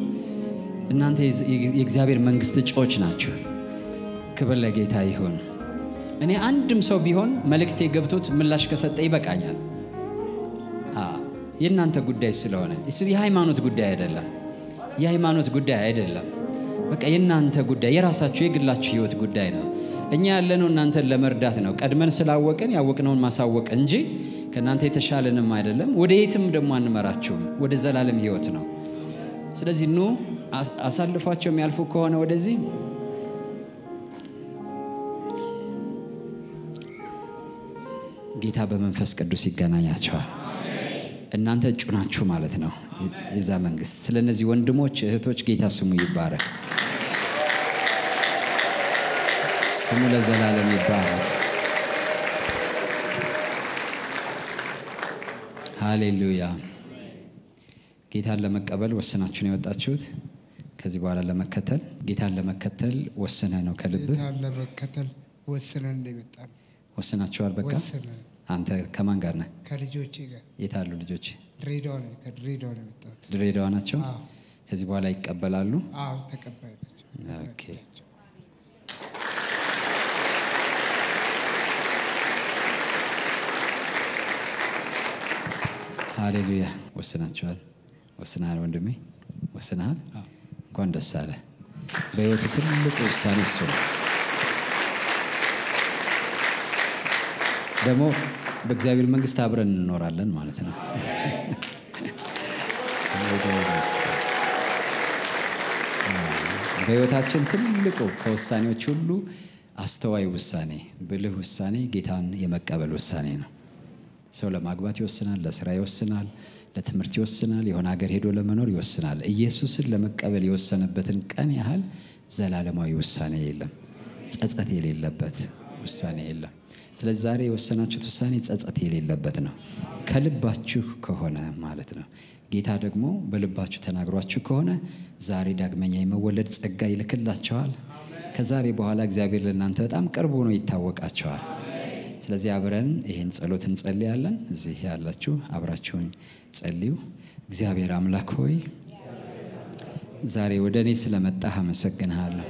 እናንተ የእግዚአብሔር መንግሥት እጩዎች ናችሁ። ክብር ለጌታ ይሁን። እኔ አንድም ሰው ቢሆን መልእክቴ ገብቶት ምላሽ ከሰጠ ይበቃኛል። የእናንተ ጉዳይ ስለሆነ የሃይማኖት ጉዳይ አይደለም። የሃይማኖት ጉዳይ አይደለም። በቃ የእናንተ ጉዳይ የራሳችሁ የግላችሁ ህይወት ጉዳይ ነው። እኛ ያለነው እናንተን ለመርዳት ነው። ቀድመን ስላወቅን ያወቅነውን ማሳወቅ እንጂ ከእናንተ የተሻለንም አይደለም። ወደ የትም ደግሞ አንመራችሁም። ወደ ዘላለም ህይወት ነው። ስለዚህ ኑ አሳልፏቸው የሚያልፉ ከሆነ ወደዚህ ጌታ በመንፈስ ቅዱስ ይገናኛቸዋል። እናንተ እጩ ናችሁ ማለት ነው የዛ መንግስት። ስለ እነዚህ ወንድሞች እህቶች ጌታ ስሙ ይባረክ፣ ስሙ ለዘላለም ይባረክ። ሃሌሉያ። ጌታን ለመቀበል ወስናችሁ ነው የወጣችሁት። ከዚህ በኋላ ለመከተል ጌታን ለመከተል ወስነ ነው ከልብህ ጌታን ለመከተል ወስነን ነው የመጣነው። ወስናችኋል። በቃ ወስነን አንተ ከማን ጋር ነህ? ከልጆቼ ጋር የት አሉ ልጆች? ድሬዳዋ ነው ከድሬዳዋ ነው የመጣሁት። ድሬዳዋ ናቸው። አዎ ከዚህ በኋላ ይቀበላሉ። አዎ ተቀባይ ናቸው። ኦኬ። ሃሌሉያ። ወስናችኋል። ወስነሃል ወንድሜ፣ ወስነሃል። እንኳን ደስ አለ። በህይወቱ ትልቁ ውሳኔ እሱ ነው። ደግሞ በእግዚአብሔር መንግስት አብረን እንኖራለን ማለት ነው። በህይወታችን ትልቁ ከውሳኔዎች ሁሉ አስተዋይ ውሳኔ፣ ብልህ ውሳኔ ጌታን የመቀበል ውሳኔ ነው። ሰው ለማግባት ይወስናል፣ ለስራ ይወስናል፣ ለትምህርት ይወስናል፣ የሆነ ሀገር ሄዶ ለመኖር ይወስናል። ኢየሱስን ለመቀበል የወሰነበትን ቀን ያህል ዘላለማዊ ውሳኔ የለም፣ ጸጸት የሌለበት ውሳኔ የለም። ስለዚህ ዛሬ የወሰናችሁት ውሳኔ ጸጸት የሌለበት ነው፣ ከልባችሁ ከሆነ ማለት ነው። ጌታ ደግሞ በልባችሁ ተናግሯችሁ ከሆነ ዛሬ ዳግመኛ የመወለድ ጸጋ ይልክላቸዋል። ከዛሬ በኋላ እግዚአብሔር ለእናንተ በጣም ቅርብ ሆኖ ይታወቃቸዋል። ስለዚህ አብረን ይህን ጸሎት እንጸልያለን። እዚህ ያላችሁ አብራችሁኝ ጸልዩ። እግዚአብሔር አምላክ ሆይ ዛሬ ወደ እኔ ስለመጣህ አመሰግንሃለሁ።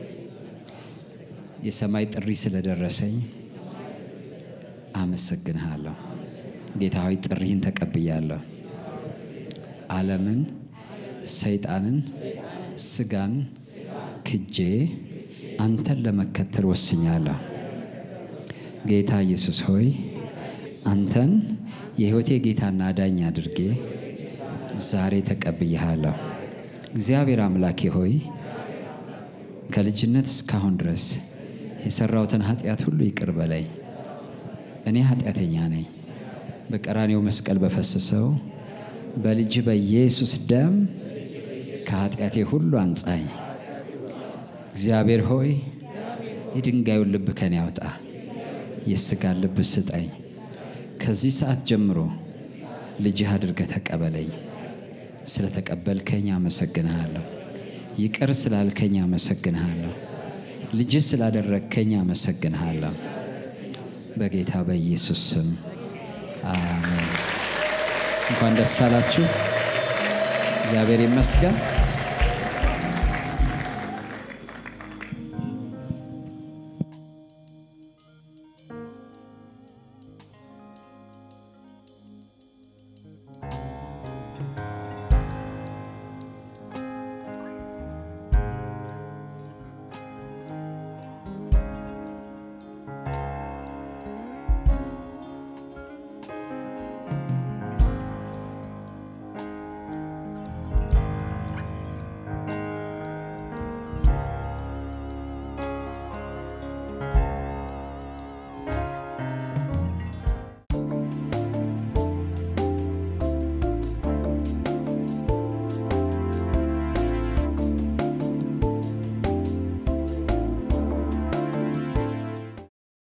የሰማይ ጥሪ ስለደረሰኝ አመሰግንሃለሁ። ጌታ ሆይ ጥሪህን ተቀብያለሁ። ዓለምን፣ ሰይጣንን፣ ስጋን ክጄ አንተን ለመከተል ወስኛለሁ። ጌታ ኢየሱስ ሆይ አንተን የሕይወቴ ጌታና አዳኝ አድርጌ ዛሬ ተቀብያለሁ። እግዚአብሔር አምላኬ ሆይ ከልጅነት እስካሁን ድረስ የሰራሁትን ኃጢአት ሁሉ ይቅር በለኝ። እኔ ኃጢአተኛ ነኝ። በቀራኔው መስቀል በፈሰሰው በልጅ በኢየሱስ ደም ከኃጢአቴ ሁሉ አንጻኝ። እግዚአብሔር ሆይ የድንጋዩን ልብ ከኔ ያውጣ፣ የሥጋን ልብ ስጠኝ። ከዚህ ሰዓት ጀምሮ ልጅህ አድርገህ ተቀበለኝ። ስለ ተቀበልከኝ አመሰግንሃለሁ። ይቅር ስላልከኝ አመሰግንሃለሁ። ልጅህ ስላደረግከኝ አመሰግንሃለሁ። በጌታ በኢየሱስ ስም አሜን። እንኳን ደስ አላችሁ። እግዚአብሔር ይመስገን።